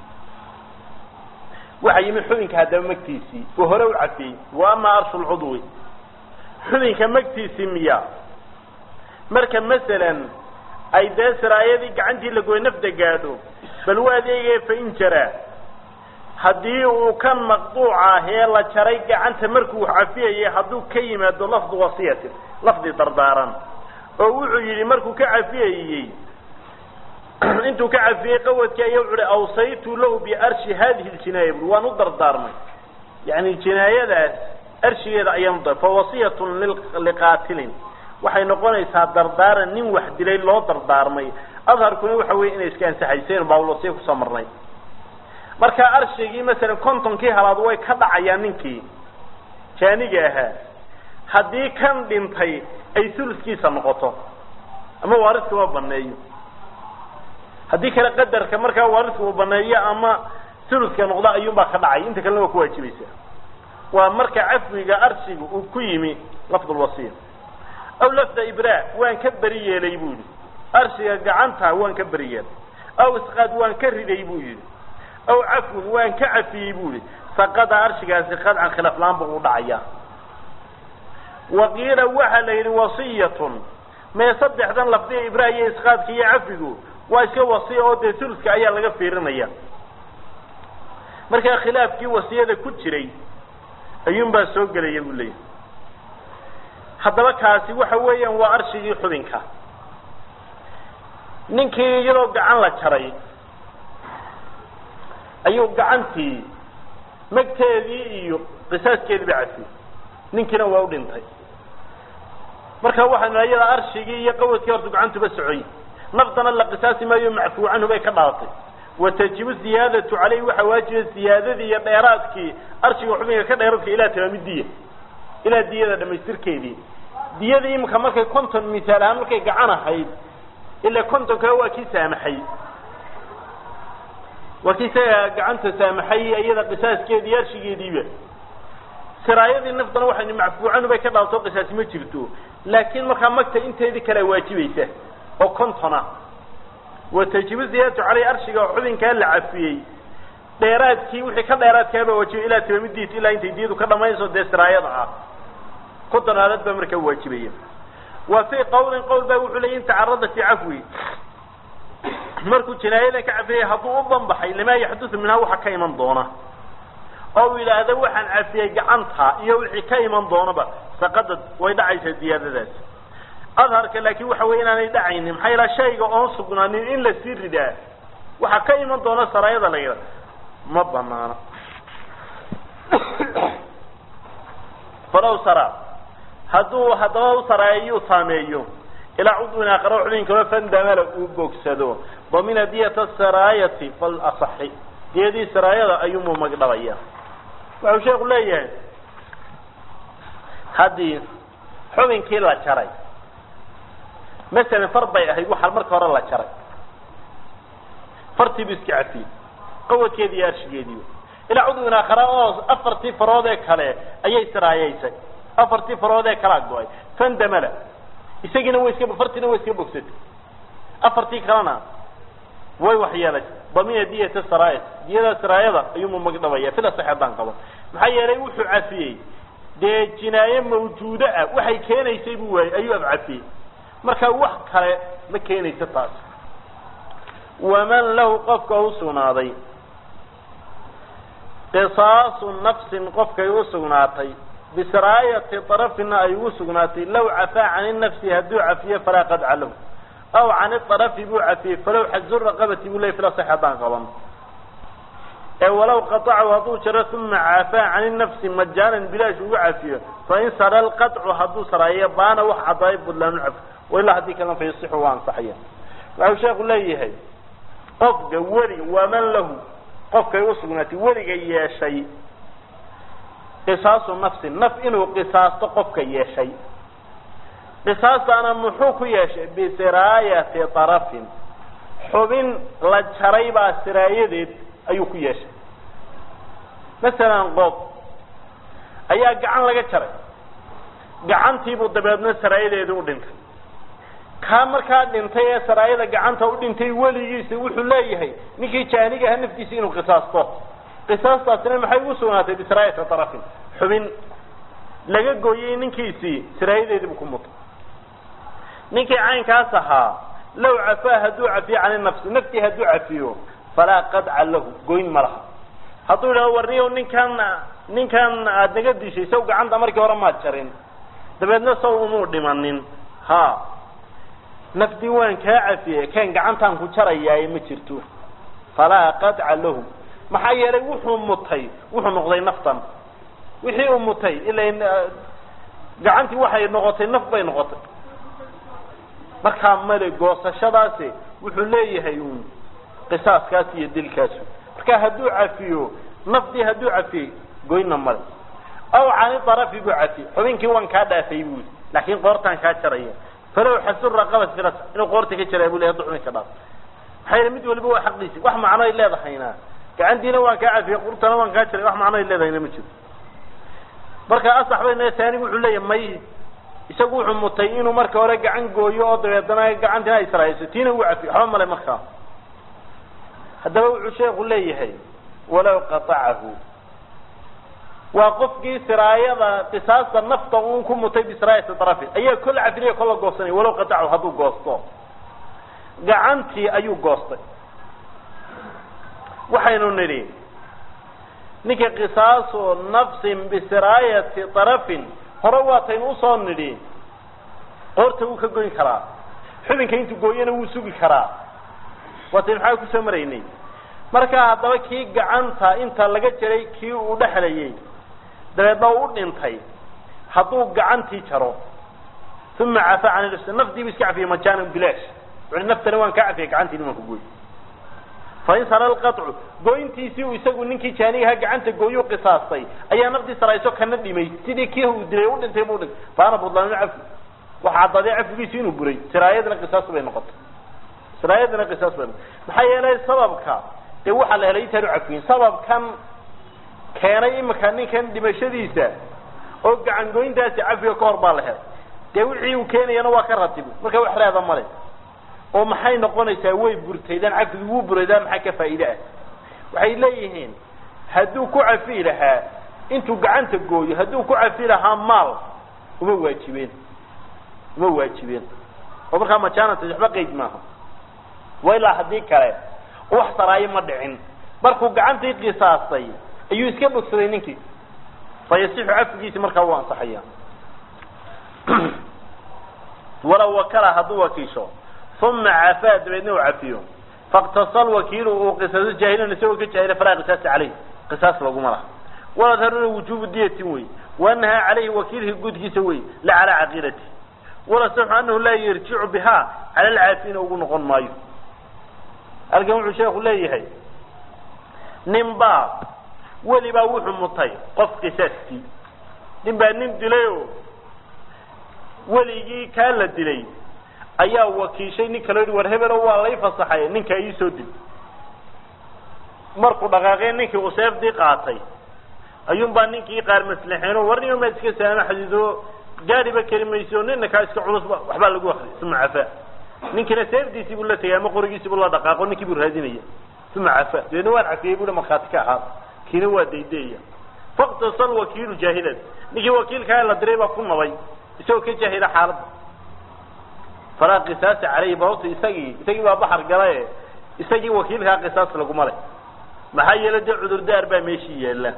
waxa yimid xubinka haddaba magtiisii oo hore u cafiyey wa ama arshu lcudwi xubinka magtiisii miya marka masalan ay dee siraayadii gacantii la gooy nafda gaadho bal waa adeegaya fain jaraa haddii uu kan maqduuca ah ee la jaray gacanta markuu cafiyayay hadduu ka yimaado lafdu wasiyatin lafdi dardaaran oo wuxuu yidhi markuu ka cafiyayey intuu ka cafiyey qawadkii ayaa wuxu uhi awsaytu lahu biarshi hadihi ljinaaya bui waan u dardaarmay yani jinaayadaas arshigeeda ayaan udar fa wasiyatun liqaatilin waxay noqonaysaa dardaaran nin wax dilay loo dardaarmay adharkuna waxa weye inay iska ansaxayseen bawlosiya kusoo marnay marka arshigii masalan kontonkii halaad way ka dhacayaan ninkii jaaniga ahaa haddii kan dhintay ay suluskiisa noqoto ama waaridka ma baneeyo haddii kale qadarka markaa waaridka uu baneeyo ama suluska noqdo ayuunbaa ka dhacay inta kalena waa ku waajibaysa waa marka cafwiga arshiga uu ku yimi lafdulwasiya aw lafda ibraa waan ka beri yeelay buu yidhi arshiga gacanta waan ka beri yeelay aw isqaad waan ka riday buu yidhi aw cafwin waan ka cafiyey buu yihi saqada arshigaasi qadcan khilaaf la-aanba uu dhacaya waqiila waxaa la yidhi wasiyatun mee saddexdan lafdiga ibraa iyo isqaadka iyo cafigu waa iska wasiya oo dee suluska ayaa laga fiirinaya markaa khilaafkii wasiyada ku jiray ayuunbaa soo gelaya buu leeyahy haddaba kaasi waxa weeyaan waa arshigii xubinka ninkii iyadoo gacan la jaray ayuu gacantii magteedii iyo qisaaskeedii ba cafiyey ninkiina waa u dhintay marka waxaanu iyada arshigii iyo qawadkii horta gacantuba socoy naftana la qisaasi maayo macfuu canhu bay ka dhalatay watajibu ziyaadatu caleyhi waxaa waajiba ziyaadadii iyo dheeraadkii arshiga xubinka ka dheeraadka ilaa tamaami diya ilaa diyada dhamaystirkeedii diyadii imika markay konton misaal ahaan markay gacan ahayd ilaa konton kale waa kii saamaxay waa kii isaga gacanta saamaxay iyada qisaaskeedii arshigeediiba siraayadii naftana waxaynu macfuucanu bay ka dhalatoo qisaasi ma jirto laakiin markaa magta inteedii kalea waajibaysa oo kontona watajibu ziyaadatu caleyh arshiga xubinkaa la cafiyey dheeraadkii wixii ka dheeraadkaaba waajibay ilaa tamamidiis ilaa intay diyadu ka dhamaynayso dee siraayada ah konton aalad baa markaa waajibaya wa fii qawlin qowl baa wuxuu leeyay in tacarada fii cafwi markuu jinaayadan ka cafiyay hadduu u banbaxay limaa yaxdusu minhaa waxa ka iman doona oo yidhaahda waxaan cafiyey gacanta iyo wixii ka iman doonaba saqadad way dhacaysaa diyaadadaas adharka laakiin waxa weye inaanay dhacaynin maxaa yalaha shayga oon sugnaanin in la sii ridaa waxaa ka iman doona saraayada la yidhaha ma banaano falaw sara hadduu haddaba u saraayo saameeyo ilaa cudwin aqaro xubin kalo fandamala uu bogsado damina diyata saraayati fal asaxi diyadii saraayada ayuumuu magdhabaya wuxuu sheeku leeyahay haddii xubinkii la jaray masalan far bay ahayd waxaa marka hore la jaray fartiibu iska cafiyey qawadkeedii iyo arshigeediiba ilaa cudwin aakhara oo afartii farood ee kale ayay siraayeysay afartii farood ee kalaa go-ay fandamala isagiina way iska fartiina way iska bogsatay afartii kalena way waxyeelay damina diyata saraayat diyada saraayada ayuumu magdhabaya fila sax haddaan qabo maxaa yeelay wuxuu cafiyey dee jinaaye mawjuudo ah waxay keenaysay buu waayey ayuu afcafiyey marka wax kale ma keenayso taas waman lahu qofka u sugnaaday qisaasu nafsin qofkay u sugnaatay bisiraayati darafina ay ugu sugnaatay law cafaa cani nafsi hadduu cafiyo falaa qadca lahu aw cani arafi buu cafiyey falow xazu raqabati buu ley fila sax haddaan qaban ee walow qatacu hadduu jaro uma cafaa cani nafsi majaanan bilaash ugu cafiyo fain sara lqaطcu hadduu saraayo baana wax cadaayo budlaanu caf ilaa haddii kalena fa yasixu waa ansaxaya waxau sheeku leeyahay qofka weliga waman lahu qofkay usugnaatay weliga yeeshay qisaasu nafsin naf inuu qisaasto qofka yeeshay qisaastaana muxuu ku yeeshay bisiraayati tarafin xubin la jaray baa siraayadeed ayuu ku yeeshay masalan qof ayaa gacan laga jaray gacantiibuu dabeedna saraayadeedii u dhintay kaa markaa dhintay ee saraayada gacanta u dhintay weligiisa wuxuu leeyahay ninkii jaaniga aha naftiisa inuu qisaasto qisaastaasina maxay ugu sugnaatay bisiraayati tarafin xubin laga gooyey ninkiisii siraayadeediibuu ku mutay ninkii caynkaas ahaa low cafaa hadduu cafiyo cani nafsi naftii hadduu cafiyo falaa qadca lahu goyn ma laha hadduu yidhahdo warniyow ninkan ninkan aada naga dishay saw gacanta markii hore maad jarin dabeedna saw umuu dhimanin ha nafdii waan kaa cafiyey kan gacantaan ku jarayaaye ma jirto falaa qadca lahu maxaa yeelay wuxuu mutay wuxuu noqday naftan wixii uu mutay ila gacantii waxay noqotay naf bay noqotay markaa male goosashadaasi wuxuu leeyahay uun qisaaskaas iyo dilkaasu marka hadduu cafiyo nafdii hadduu cafiyey goyna male aw cani darafi buu cafiyey xubinkii waan kaa dhaafay buu laakiin qoortaan kaa jaraya falow xasur raqaba firas inuu qoorta ka jaraa buu le haduu xubinka dhaaf maxaa yeele mid waliba waa xaqiisi wax macno ay leedahayna gacantiina waan kaa cafiyey qurtana waan kaa jaray wax macno ay leedahayna ma jiro marka asax bayna taanigu wuxuu leeyahay may isagu wuxuu mutay inuu marka hore gacan gooyo oo dabeedana gacantina ay sarayso tiina uu cafiyo waxba male markaa haddaba wuxuu sheeku leeyahay walow qatacahu waa qofkii siraayada qisaasta nafta uun ku mutay bisiraayati darafi ayaa kola cafinaya kola goosanaya walow qatacahu hadduu goosto gacantii ayuu goostay waxaynu nidhi ninka qisaasu nafsin bisiraayati darafin hore waataynu usoo nidhi qoorta wuu ka goyn karaa xubinka intuu gooyana wuu sugi karaa waataynu maxaa kusoo maraynay markaa haddaba kii gacanta inta laga jaray kii uu dhexlayay dabeedna u dhintay hadduu gacantii jaro uma cafa can nafsi naftiibu iska cafiyey majaanan bilaash wuxuhi naftana waan kaa cafiyay gacantiina waan ku gooy fain sara lqaطcu goyntiisii uu isagu ninkii jaanigaha gacanta gooyuu qisaastay ayaa naftii sarayso kana dhimay sidii kii uu dilay u dhintay buu dhintay faana budlaanu cafi waxa caddaday cafigiisi inuu buray siraayadna qisaas bay noqotay siraayadna qisaas bay noqotay maxaa yeelay sababka dee waxaa la helay intaanu cafiyin sababkan keenay imika ninkan dhimashadiisa oo gacan goyntaasi cafiga ka hor baa la helay dee wixii uu keenayana waa ka ratibi marka wax reeda male oo maxay noqonaysaa way burtaydaan cafigi wuu buraydaan maxaa ka faa'iide ah waxay leeyihiin hadduu ku cafi lahaa intuu gacanta gooyo hadduu ku cafi lahaa maal uma waajibeen uma waajibeen oo markaa majaanata waxba qeyd maaha wa ilaa haddii kale wax saraayo ma dhicin markuu gacantii qisaastay ayuu iska bogsaday ninkii fa yasixu cafigiisi markaa wuu ansaxaya walow wakala hadduu wakiisho uma cafaa dabeedna uu cafiyo faktasal wakiilu uu qisaaso jaahilan isagoo ka jaahila falaa qisaasa caleyh qisaas laguma laha waladharuna wujubu diyatin wey waanahaa caleyhi wakiilhi gudkiisa wey la calaa caqiidati walasaxu anahu laa yarjicu bihaa cala alcaafina ugu noqon maayo halkan wuxuu sheeku leeyahay nin baa weli baa wuxuu mutay qof qisaaskii nin baa nin dilayoo weligii kaa la dilay ayaa wakiishay nin kalo yihi war hebelo waa lay fasaxay ninkaa ii soo dil markuu dhaqaaqee ninkii uu seefdii qaatay ayuunbaa ninkii qaar maslaxeeno war nin maad iska saamaxdido gaadhiba keli mayso nina kaa iska culus waxbaa lagu akri uma cafaa ninkina seefdiisii buu la tegay ama qorigiisii buu la dhaqaaqo ninkii buu raadinaya uma cafaa dabeedna waan cafiyey bui markhaati ka ahaa kiina waa daydeeya faktasal wakiilu jaahilan ninkii wakiilkaa la diray baa ku nabay isagoo ka jaahila xaaladda falaa qisaasa caleyhi bababta isagii isagii baa baxar galae isagii wakiilkaa qisaas laguma leh maxaa yeele dee cudurdaar baa meeshii yaalla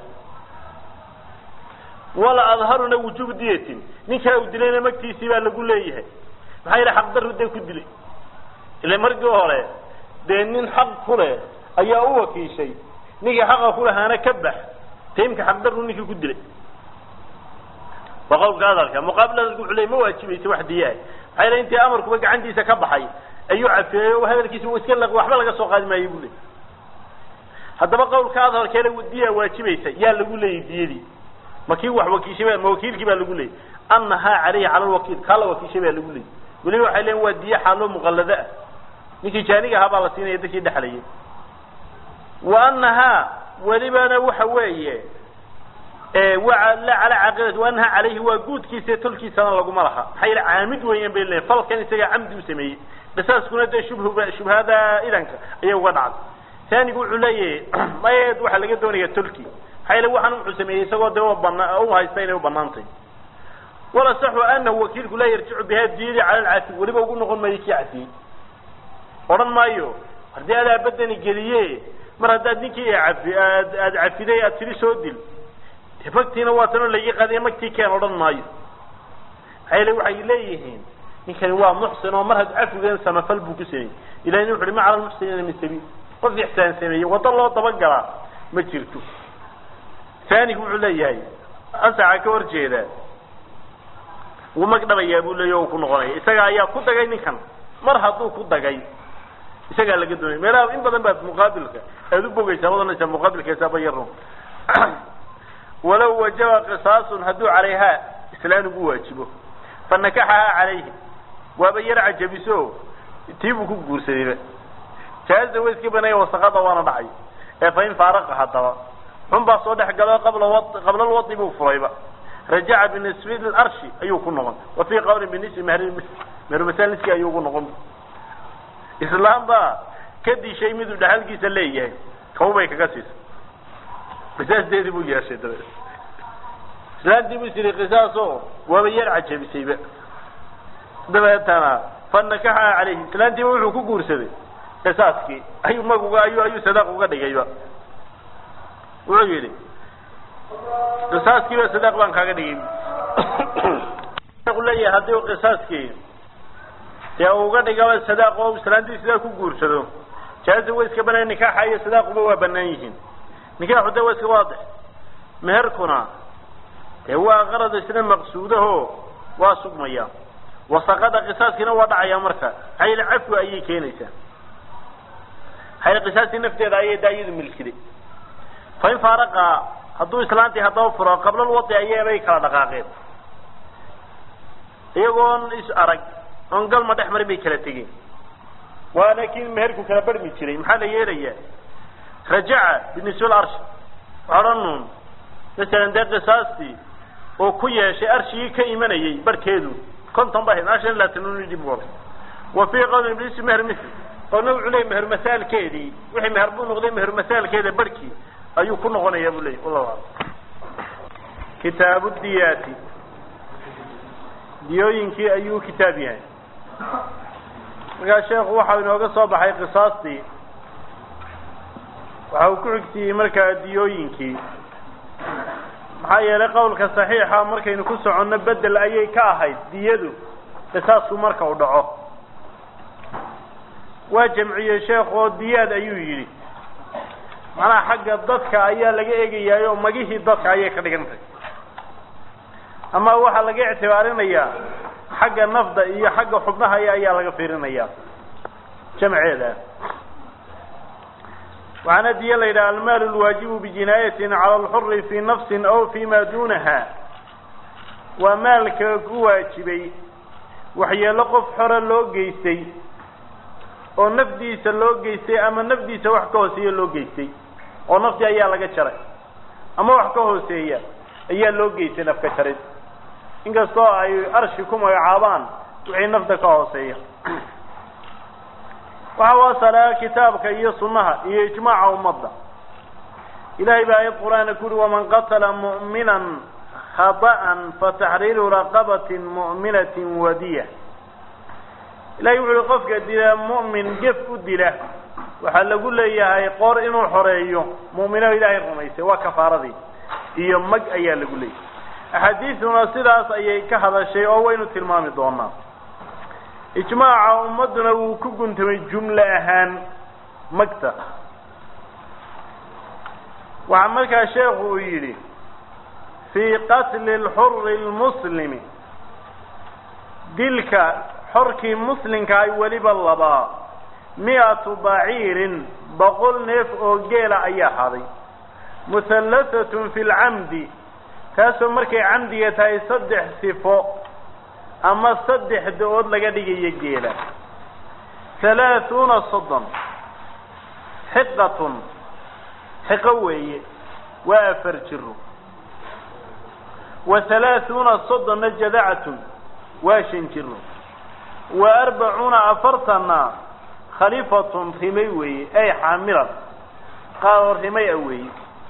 wala adharuna wujubu diyatin ninkaa uu dilayna magtiisii baa lagu leeyahay maxaa yeele xaqdaru dee ku dilay ila markii hore dee nin xaq ku leh ayaa u wakiishay ninkii xaqa ku lahaana ka bax taimka xaqdaru ninkii ku dilay waa qawlka hadalka muqaabil hadalka wuxuu ley ma waajibaysa wax diyaah maxaa yeele intii amarkuba gacantiisa ka baxay ayuu cafeeyey oo hadalkiisa uu iska waxba laga soo qaadi maayo buu ley haddaba qawlka hadalkeena diya waajibaysa yaa lagu leeyay diyadii ma kii wax wakiishay ma wakiilkii baa lagu leeyay annahaa calayhi cala lwakiil kaa la wakiishay baa lagu leeyay weliba waxay leeyiin waa diyo xaaloo muqallado ah ninkii jaaniga ahaa baa la siinaya dadkii dhexlayay wa annahaa welibana waxa weeye waa la cala caaqidati wa annahaa calayhi waa guudkiisa tolkiisana laguma laha maxaa yeele caamid weeyaan bay leeyiin falkan isagaa camdi u sameeyey qisaaskuna dee shubh shubhada idanka ayay uga dhacday taanigu wuxuu leeyahay mayeed waxaa laga doonaya tolki maxaa yeele waxaan wuxuu sameeyey isagoo dee bana u haysta inay u banaantay wala saxu anahu wakiilku laa yarjicu biha diyadii cala alcafi weliba ugu noqon maayo kii cafiyey odhan maayo haddii adaa badani geliye mar haddaad ninkii cafi aad aad cafiday aad tiri soo dil de magtiina waa tanoo laigi qadiya magtii keen odhan maayo maxaa yeele waxay leeyihiin ninkani waa muxsin oo mar had cafigan samafal buu ku sameeyey ilahin wuxu uhi ma cala lmuxsiniina min sabiil qof ixsaan sameeyey waddo loo dabagalaa ma jirto taanigu wuxuu leeyahay asaca ka hor jeeda wuu mag dhabayaa buu leeya o ku noqonaya isaga ayaa ku dagay ninkan mar hadduu ku dagay isagaa laga doonaya meelaha in badan baad muqaabilka aada u bogeysaa wadanaysaa muqaabilkeesaaba yaro walow wajaba qisaasun hadduu calayhaa islaan ugu waajibo fa nakaxahaa calayhi waaba yar cajabiso tii buu ku guursadayba jaaza wa iska banaya wasaqada waana dhacay ee fa in faaraqa haddaba xun baa soo dhex galo qabla wa qabla lwadi buu furayba rajaca binisbi larshi ayuu ku noqon wa fii qawlin binisbi mehri mehrmasal niski ayuu ku noqon islaam baa ka dishay miduu dhexalkiisa leeyahay kawbay kaga siisay qisaasdeedii buu yeeshay dabeed islaantii buu isiri qisaaso waaba yar cajabisayba dabeetana fa nakaxa calayhi islaantiiba wuxuu ku guursaday qisaaskii ayuu maguga ayuu ayuu sadaaq uga dhigayba wuxuu yidhi qisaaskiiba sadaaq baan kaaga dhigay leeyahay haddii qisaaskii dee uga dhigaba sadaaq oo islaantii sidaa ku guursado jaaza way iska banaan nikaaxa iyo sadaaquba waa banaan yihiin nikaaxu de waa iska waadix meherkuna dee waa qarad isna maqsuudaho waa sugmaya wasaqada qisaaskiina waa dhacaya marka xayl cafwi ayay keenaysaa xayl qisaastii nafteeda ayay daayadu milkiday fa in faaraqa hadduu islaantii haddaba furo qabla lwadi ayaabay kala dhaqaaqeen iyagoon is arag oon galma dhex marin bay kala tegeen waana kii meherku kala barmi jiray maxaa la yeelayaa rajaca binisbal arshi odhanun masalan dee qisaastii oo ku yeeshay arshigii ka imanayay barhkeedu konton ba ahayd ashan laatan dib u wa fii qawlin iblis meher misl qowlna wuxuu leeyay meher masaalkeedii wixii meher buu noqday meher masaalkeeda barhkii ayuu ku noqonayaa buu leeyay wallahu aclam kitaabu diyaati diyooyinkii ayuu kitaab yahay markaa sheekhu waxau inooga soo baxay qisaastii waxa uu ku xigsiiyey markaa diyooyinkii maxaa yeelay qowlka saxiixa markaynu ku soconno bedel ayay ka ahayd diyadu qisaasku marka uu dhaco waa jamciyey sheekhu oo diyaad ayuu yidhi macnaha xagga dadka ayaa laga eegayaay oo magihii dadka ayay ka dhigantay ama waxaa laga ictibaarinayaa xagga nafda iyo xagga xubnaha ayaa laga fiirinayaa jamceeda waxaana diya la yidhaha almaalu lwaajibu bijinaayatin cala alxuri fii nafsin aw fi ma duunaha waa maalka ku waajibay waxyeelo qof xore loo geystay oo nafdiisa loo geystay ama nafdiisa wax ka hooseeya loo geystay oo nafti ayaa laga jaray ama wax ka hooseeya ayaa loo geystay nafka jarid inkastoo ay arshi ku magacaabaan wixii nafta ka hooseeya waxa wasalaa kitaabka iyo sunnaha iyo ijmaaca ummadda ilahay baa ayad qur-aana ku uri waman qatala mu'minan khaطa'an fataxriiru raqabatin mu'minatin wadiya ilahay wuxu uhi qofka dila mu'min gef u dila waxaa lagu leeyahay qoor inuu xoreeyo mu'mino ilaahay rumaysay waa kafaaradii iyo mag ayaa lagu leeyahay axaadiisuna sidaas ayay ka hadashay oo waynu tilmaami doonaa ijmaaca ummadduna wuu ku guntamay jumle ahaan magta waxaa markaa sheekhu uu yidhi fii qatli lxuri lmuslimi dilka xorkii muslimka ay weliba labaa mi-atu baciirin boqol neef oo geela ayaa haday muhallathatun fi lcamdi kaasoo markay camdiga tahay saddex sifo ama saddex da-ood laga dhigayo geela halaahuuna soddon xiqatun xiqo weeye waa afar jiro wa halaahuuna soddonna jadacatun waa shan jiro wa arbacuuna afartanna khalifatun rimay weeye ay xaamilan qaadoo rimay a weeye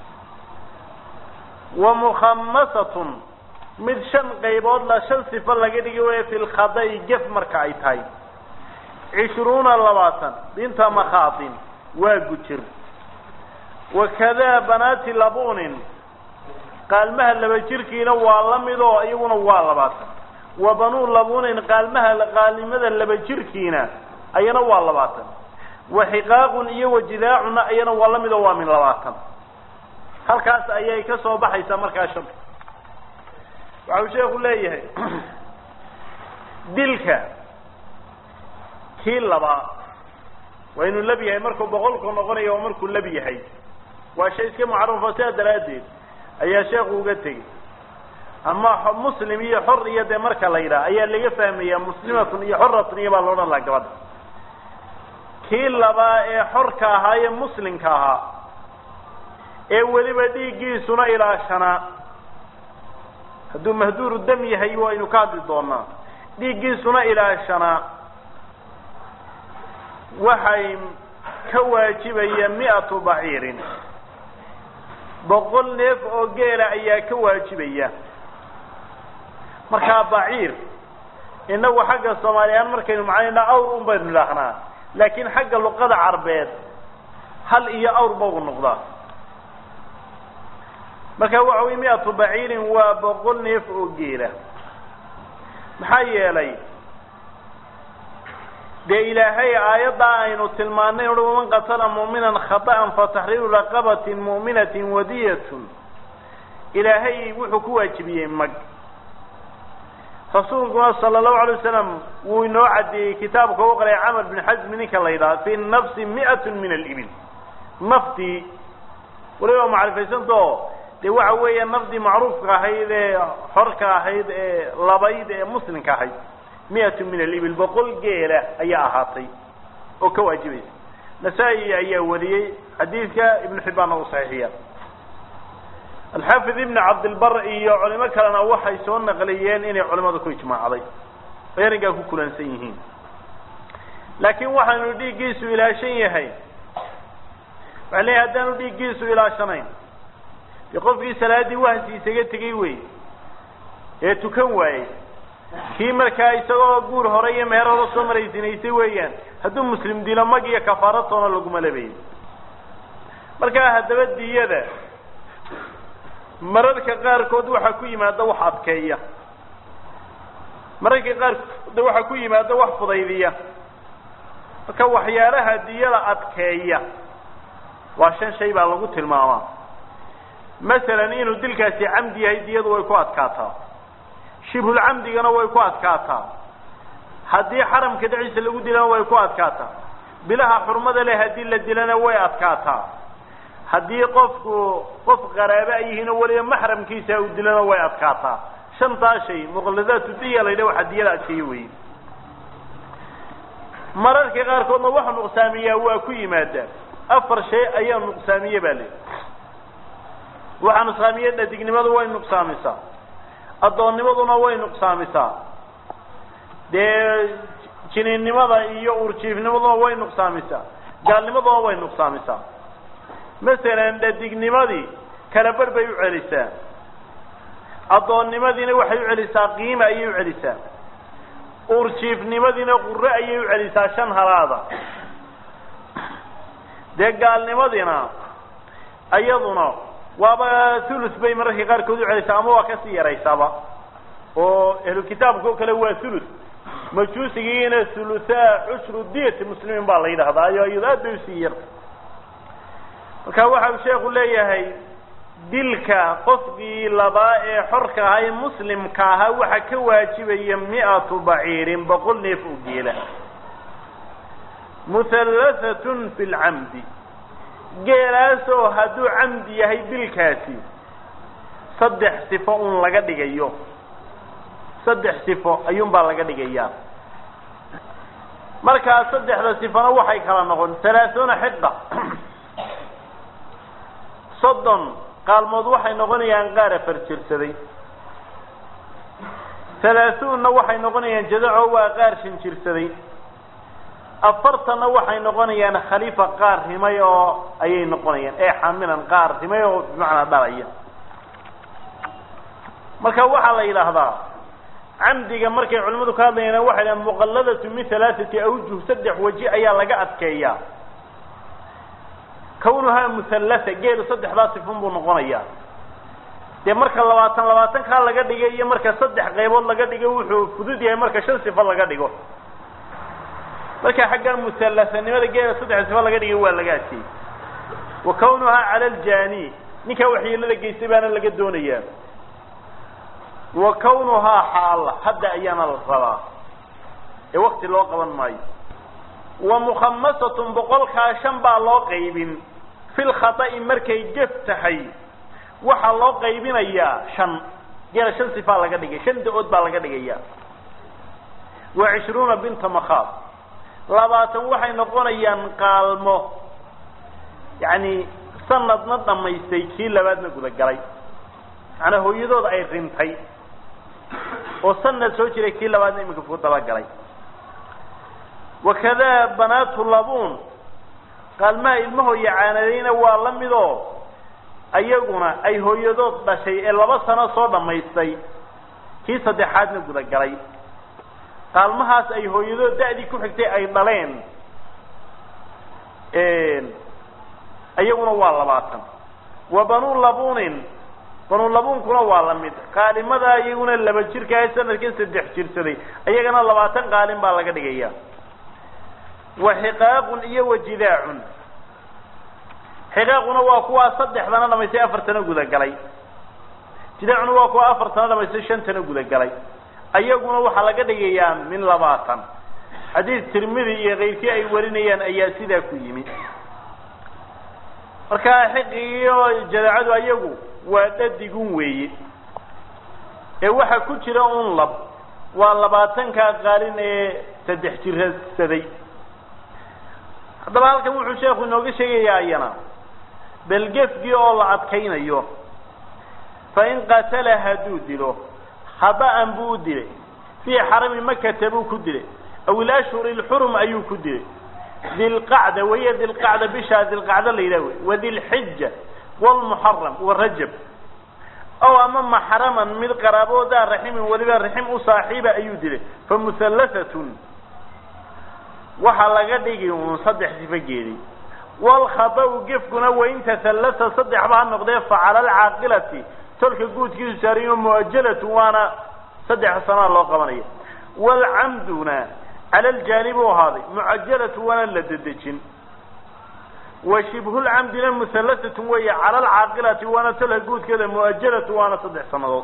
wa mukhamasatun mid shan qaybood la shan sifo laga dhigi waya fi lkhada'i gef marka ay tahay cishruuna labaatan binta makhaatin waa gujir wakadaa banaati labunin qaalmaha laba jirkiina waa la mid oo iyaguna waa labaatan wa banuu labunin qaalmaha qaalnimada laba jirkiina ayana waa labaatan wa xiqaaqun iyo wajidaacuna ayana waa la mid oo waa min labaatan halkaas ayay ka soo baxaysaa markaa shanta waxau sheeku leeyahay dilka kii labaa waa inuu lab yahay markuu boqolku noqonayo oo markuu lab yahay waa shay iska mucarafo sidaa daraaddeed ayaa sheekhu uga tegey ama muslim iyo xor iyo dee marka la yidhaha ayaa laga fahmayaa muslimatun iyo xoratun iyo baa la odhan laha gabadha kii labaa ee xorka ahaa ee muslimka ahaa ee weliba dhiiggiisuna ilaashanaa hadduu mahduuru dam yahay waynu ka hadli doonaa dhiiggiisuna ilaashanaa waxay ka waajibaya mi-atu baciirin boqol neef oo geela ayaa ka waajibaya markaa baciir inagu xagga soomaaliyahaan markaynu macnaynaa awr un baynu idhaahnaa laakiin xagga luqada carbeed hal iyo awr bau noqdaa marka waxa wey mi-atu baciirin waa boqol neef oo geela maxaa yeelay dee ilaahay aayaddaa aynu tilmaanay uhi waman qatala mu'minan khata'an fataxriiru raqabatin mu'minatin wadiyatun ilaahay wuxuu ku waajibiyey mag rasuulkuna sala allahu alay wasalam wuu inoo caddeeyey kitaabka u qalay camar bin xasmi ninka la yidhaha fi nafsi mi'atun min alibil naftii waliba macrifaysantao dee waxa weeya nafdii macruufka ahayd ee xorka ahayd ee labayd ee muslimka ahayd mi-atu min alibil boqol geela ayaa ahaatay oo ka waajibaysa nasaa-i ayaa wariyey xadiidka ibnu xibbaanna uu saxiixiya alxaafid ibn cabdilbar iyo culimo kalena waxay soo naqliyeen inay culimadu ku ijmaacday ay arrinkaa ku kulansan yihiin laakiin waxaanu dhiiggiisu ilaashan yahay waxaa leeyahy haddaanu dhiiggiisu ilaashanayn dee qofkii salaaddii wahsi isaga tegey wey ee tukan waayey kii markaa isagoo guur hore iyo meher hore soo maraysinaysay weeyaan hadduu muslim dilo mag iyo kafaaratoona laguma labayo markaa haddaba diyada mararka qaarkood waxaa ku yimaada wax adkeeya mararka qaarkood waxaa ku yimaada wax fudaydiya marka waxyaalaha diyada adkeeya waa shan shay baa lagu tilmaamaa masalan inuu dilkaasi camdi yahay diyadu way ku adkaataa shibhulcamdigana way ku adkaataa haddii xaramka dhexdiisa lagu dilana way ku adkaataa bilaha xurmada leh haddii la dilana way adkaataa haddii qofku qof qaraaba ay yihiin oo weliba maxramkiisa uu dilana way adkaataa shantaa shay muqalladaatu diya la yidhaha waxaa diyada adkeeyo weeye mararka qaarkoodna waxa nuqsaamiyaa waa ku yimaadaa afar shay ayaa nuqsaamiye baa le waxaa nuqsaamiye dhadignimadu way nuqsaamisaa addoonnimaduna way nuqsaamisaa dee jiniinnimada iyo urjiifnimaduna way nuqsaamisaa gaalnimaduna way nuqsaamisaa masalan dhadignimadii kala bar bay u celisaa addoonnimadiina waxay u celisaa qiima ayay u celisaa urjiifnimadiina qurre ayay u celisaa shan halaada dee gaalnimadiina iyaduna waaba thuluth bay mararka qaarkood u celisaa ama waa kasii yaraysaaba oo ahlu kitaabka oo kale waa thuluth majuusigiina thuluthaa cushru diyati muslimiin baa la yidhahdaa ayo iyado aad bay usii yarta marka waxa uu sheeku leeyahay dilka qofkii labaa ee xorka ahaa ee muslimka ahaa waxa ka waajibaya mi-atu baciirin boqol neef oo geela muhallathatun fi lcamdi geelaasoo hadduu camdi yahay dilkaasi saddex sifo un laga dhigayo saddex sifo ayuunbaa laga dhigayaa markaa saddexda sifona waxay kala noqon halaathuuna xiqa soddon qaalmood waxay noqonayaan qaar afar jirsaday halaathuunna waxay noqonayaan jadaco waa qaar shan jirsaday afartanna waxay noqonayaan khaliifa qaar rimay oo ayay noqonayaan ee xamilan qaar rimay oo bimacnaa dhalaya marka waxaa la yidhaahdaa camdiga markay culimmadu ka hadlayaan waxay dhahan muqalladatu min halaathati awjuh saddex waji ayaa laga adkeeyaa kawnuhaa muhallasa geelu saddexdaa sifun buu noqonayaa dee marka labaatan labaatankaa laga dhigay iyo marka saddex qaybood laga dhigo wuxuu fudud yahay marka shan sifo laga dhigo marka xaggan muhallasanimada geela saddex sifo laga dhigay waa laga adkeeyey wa kawnuhaa cala aljani ninkaa waxyeelada geystay baana laga doonayaa wa kawnuhaa xaala hadda ayaana la rabaa ee wakti loo qaban maayo wa mukhamasatun boqolkaa shan baa loo qaybin fi lkhata'i markay gef tahay waxaa loo qaybinayaa shan geela shan sifaa laga dhigay shan da-ood baa laga dhigaya wa cishruuna binta makhaad labaatan waxay noqonayaan qaalmo yacni sanadna dhamaystay kii labaadna gudagalay macnaa hooyadooda ay rintay oo sanad soo jiray kii labaadna iminka ku dabagalay wakadaa banaatu labuun qaalmaha ilmahooya caanadayna waa la midoo ayaguna ay hooyadood dhashay ee laba sano soo dhammaystay kii saddexaadna gudagalay qaalmahaas ay hooyadood da-dii ku xigtay ay dhaleen iyaguna waa labaatan wa banuu labuunin banuu labuunkuna waa la mid qaalimada iyaguna laba jirka ee sanadkii saddex jirsaday iyagana labaatan qaalin baa laga dhigaya wa xiqaaqun iyo wa jidaacun xiqaaquna waa kuwaa saddexdana dhamaystay afartana gudagalay jidaacuna waa kuwa afartana dhamaystay shantana gudagalay ayaguna waxaa laga dhigayaa min labaatan xadiis tirmidi iyo keyrkii ay warinayaan ayaa sidaa ku yimi marka xiqi iyo jadaacadu ayagu waa dhadigun weeye ee waxaa ku jira un lab waa labaatankaa qaalin ee saddex jirsaday haddaba halkan wuxuu sheekhu inooga sheegayaa iyana belgefgii oo la adkaynayo fa in qatala hadduu dilo khada'an buu u dilay fii xarami makata buu ku dilay aw ilashhuri lxurum ayuu ku dilay dilqacda wahiya dilqacda bishaa dilqacda la yidhah wey wadilxija wlmuxaram warajab ow ama maxraman mid qaraaboodaa raximin weliba raxim u saaxiiba ayuu dilay fa muhallathatun waxaa laga dhigi uun saddex sifo geeday walkhada'u gefkuna wain tahallata saddexba ha noqdee facala alcaaqilati tolka guudkiisu saarayo muajalatu waana saddex sanaa loo qabanaya waalcamduna cala aljaanib u ahaaday mucajalatu waana la dedejin wa shibhulcamdina muhallasatun weeye cala alcaaqilati waana tolka guudkeeda muajalatu waana saddex sanadood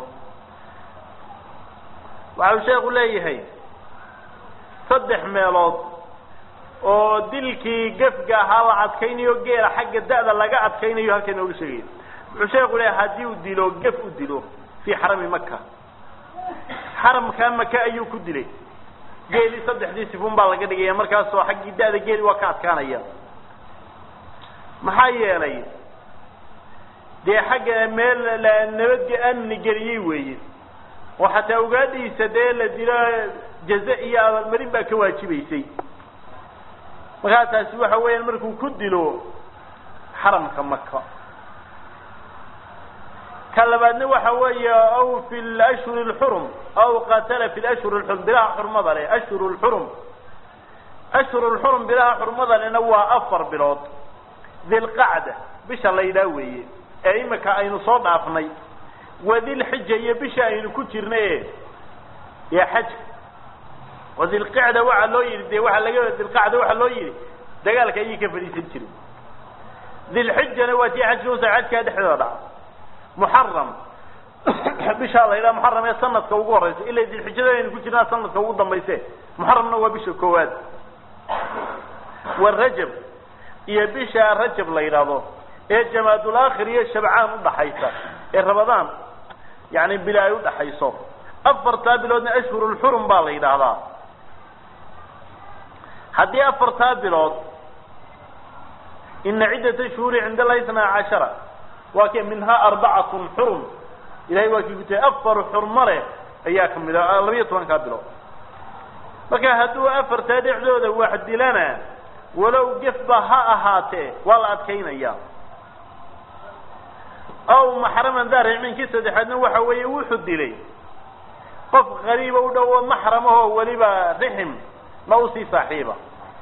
waxau sheekhu leeyahay saddex meelood oo dilkii gefga ahaa la adkaynayo geela xagga da'da laga adkaynayo halka inooga sheegaya wuxuu sheeku leeyahay haddii uu dilo gef u dilo fii xarami maka xaramkaa maka ayuu ku dilay geelii saddexdii sifun baa laga dhigaya markaasoo xaggii da'da geeli waa ka adkaanaya maxaa yeelay dee xagga meel la nabadge amni geliyey weeye oo xataa ugaadhiisa dee la dilo jaze iyo abaalmarin baa ka waajibaysay markaa taasi waxa weeyaan markuu ku dilo xaramka maka ka labaadna waxa weeye aw fi lashhuri lxurum aw qatala fi lashhuri lxurum bilaha xurmada leh ashhuru lxurum ashhuru lxurum bilaha xurmada lehna waa afar bilood dilqacda bisha la yidhaah weeye ee imika aynu soo dhaafnay wadilxija iyo bisha aynu ku jirna e ee xajka wadilqicda waxaa loo yidhi de waaa laga dilqacda waxaa loo yidhi dagaalka ayay ka fadhiisan jiray dilxijana waa tii xajka usa xajkaa dhexdooda dhaca muxaram bishaa la yidhaha muxaram ee sanadka ugu horeysa ila dilxijada aynu ku jirnaa sanadka ugu dambayse muxaramna waa bisha koowaad wa rajab iyo bisha rajab la yidhaahdo ee jamaadul aakhir iyo shabcaan udhaxaysa ee rabadaan yani bili ay udhaxayso afartaa biloodna ashhurulxurum baa la yidhaahdaa haddii afartaa bilood ina ciddata shuhuri cinda allahi isnaa cashara waa ke minhaa arbacatun xurum ilahay waa kii ku tahay afar xurmo leh ayaa kamid a labiyo tobankaa bilood marka hadduu afartaa dhexdooda wax dilana walow gefba ha ahaatee waa la adkaynaya aw maxraman daa rixminkii saddexaadna waxa weeye wuxuu dilay qof qariiba u dhowo maxramahoo weliba rixim ma usii saaxiiba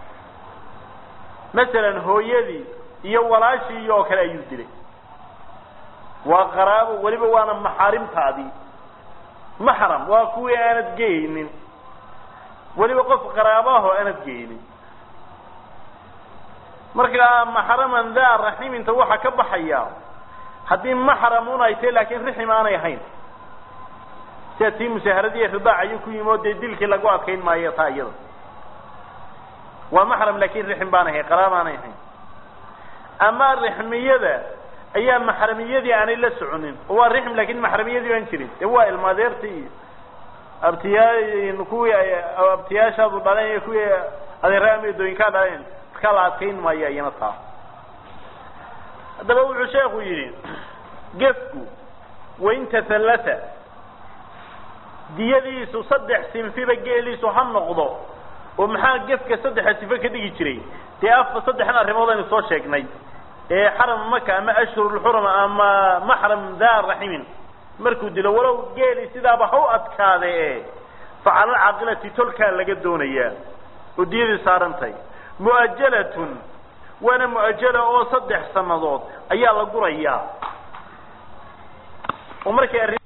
masalan hooyadii iyo walaashii oo kale ayuu dilay waa qaraabo weliba waana maxaarimtaadii maxram waa kuwii aanad geynin weliba qof qaraabaho aanad geynin marka maxraman daa raximinta waxaa ka baxaya haddii maxram un ay tahay laakiin rixim aanay ahayn sida tii musaaharadiiy ridaac ayuu ku yimi oo dee dilkii lagu adkayn maayo taa iyada waa maxram laakin rixim baan ahayn qaraab aanay ahayn ama rixmiyada ayaa maxramiyadii aanay la soconin oo waa rixm lakin maxramiyadii baan jirin dee waa ilmaadeertii iyo abtiyaa kuwii abtiyaashaadu dhaleen iyo kuwii adeera ameedooyinkaa dhaleen markaa la adkayn maayo iyana taa haddaba wuxuu sheekhu yidhi gefku wain tahalata diyadiisu saddex sinfiba geeliisu ha noqdo oo maxaa gefka saddexa sifo ka dhigi jiray dee afa saddexan arrimood aynu soo sheegnay ee xaram maka ama ashhurulxurum ama maxram daa raximin markuu dilo walow geeli sidaaba ha u adkaade e fa cala alcaaqilati tolkaa laga doonayaa oo diyadii saarantahay mu'ajalatun waana mu'ajala oo saddex sannadood ayaa la gurayaa oo markay arrin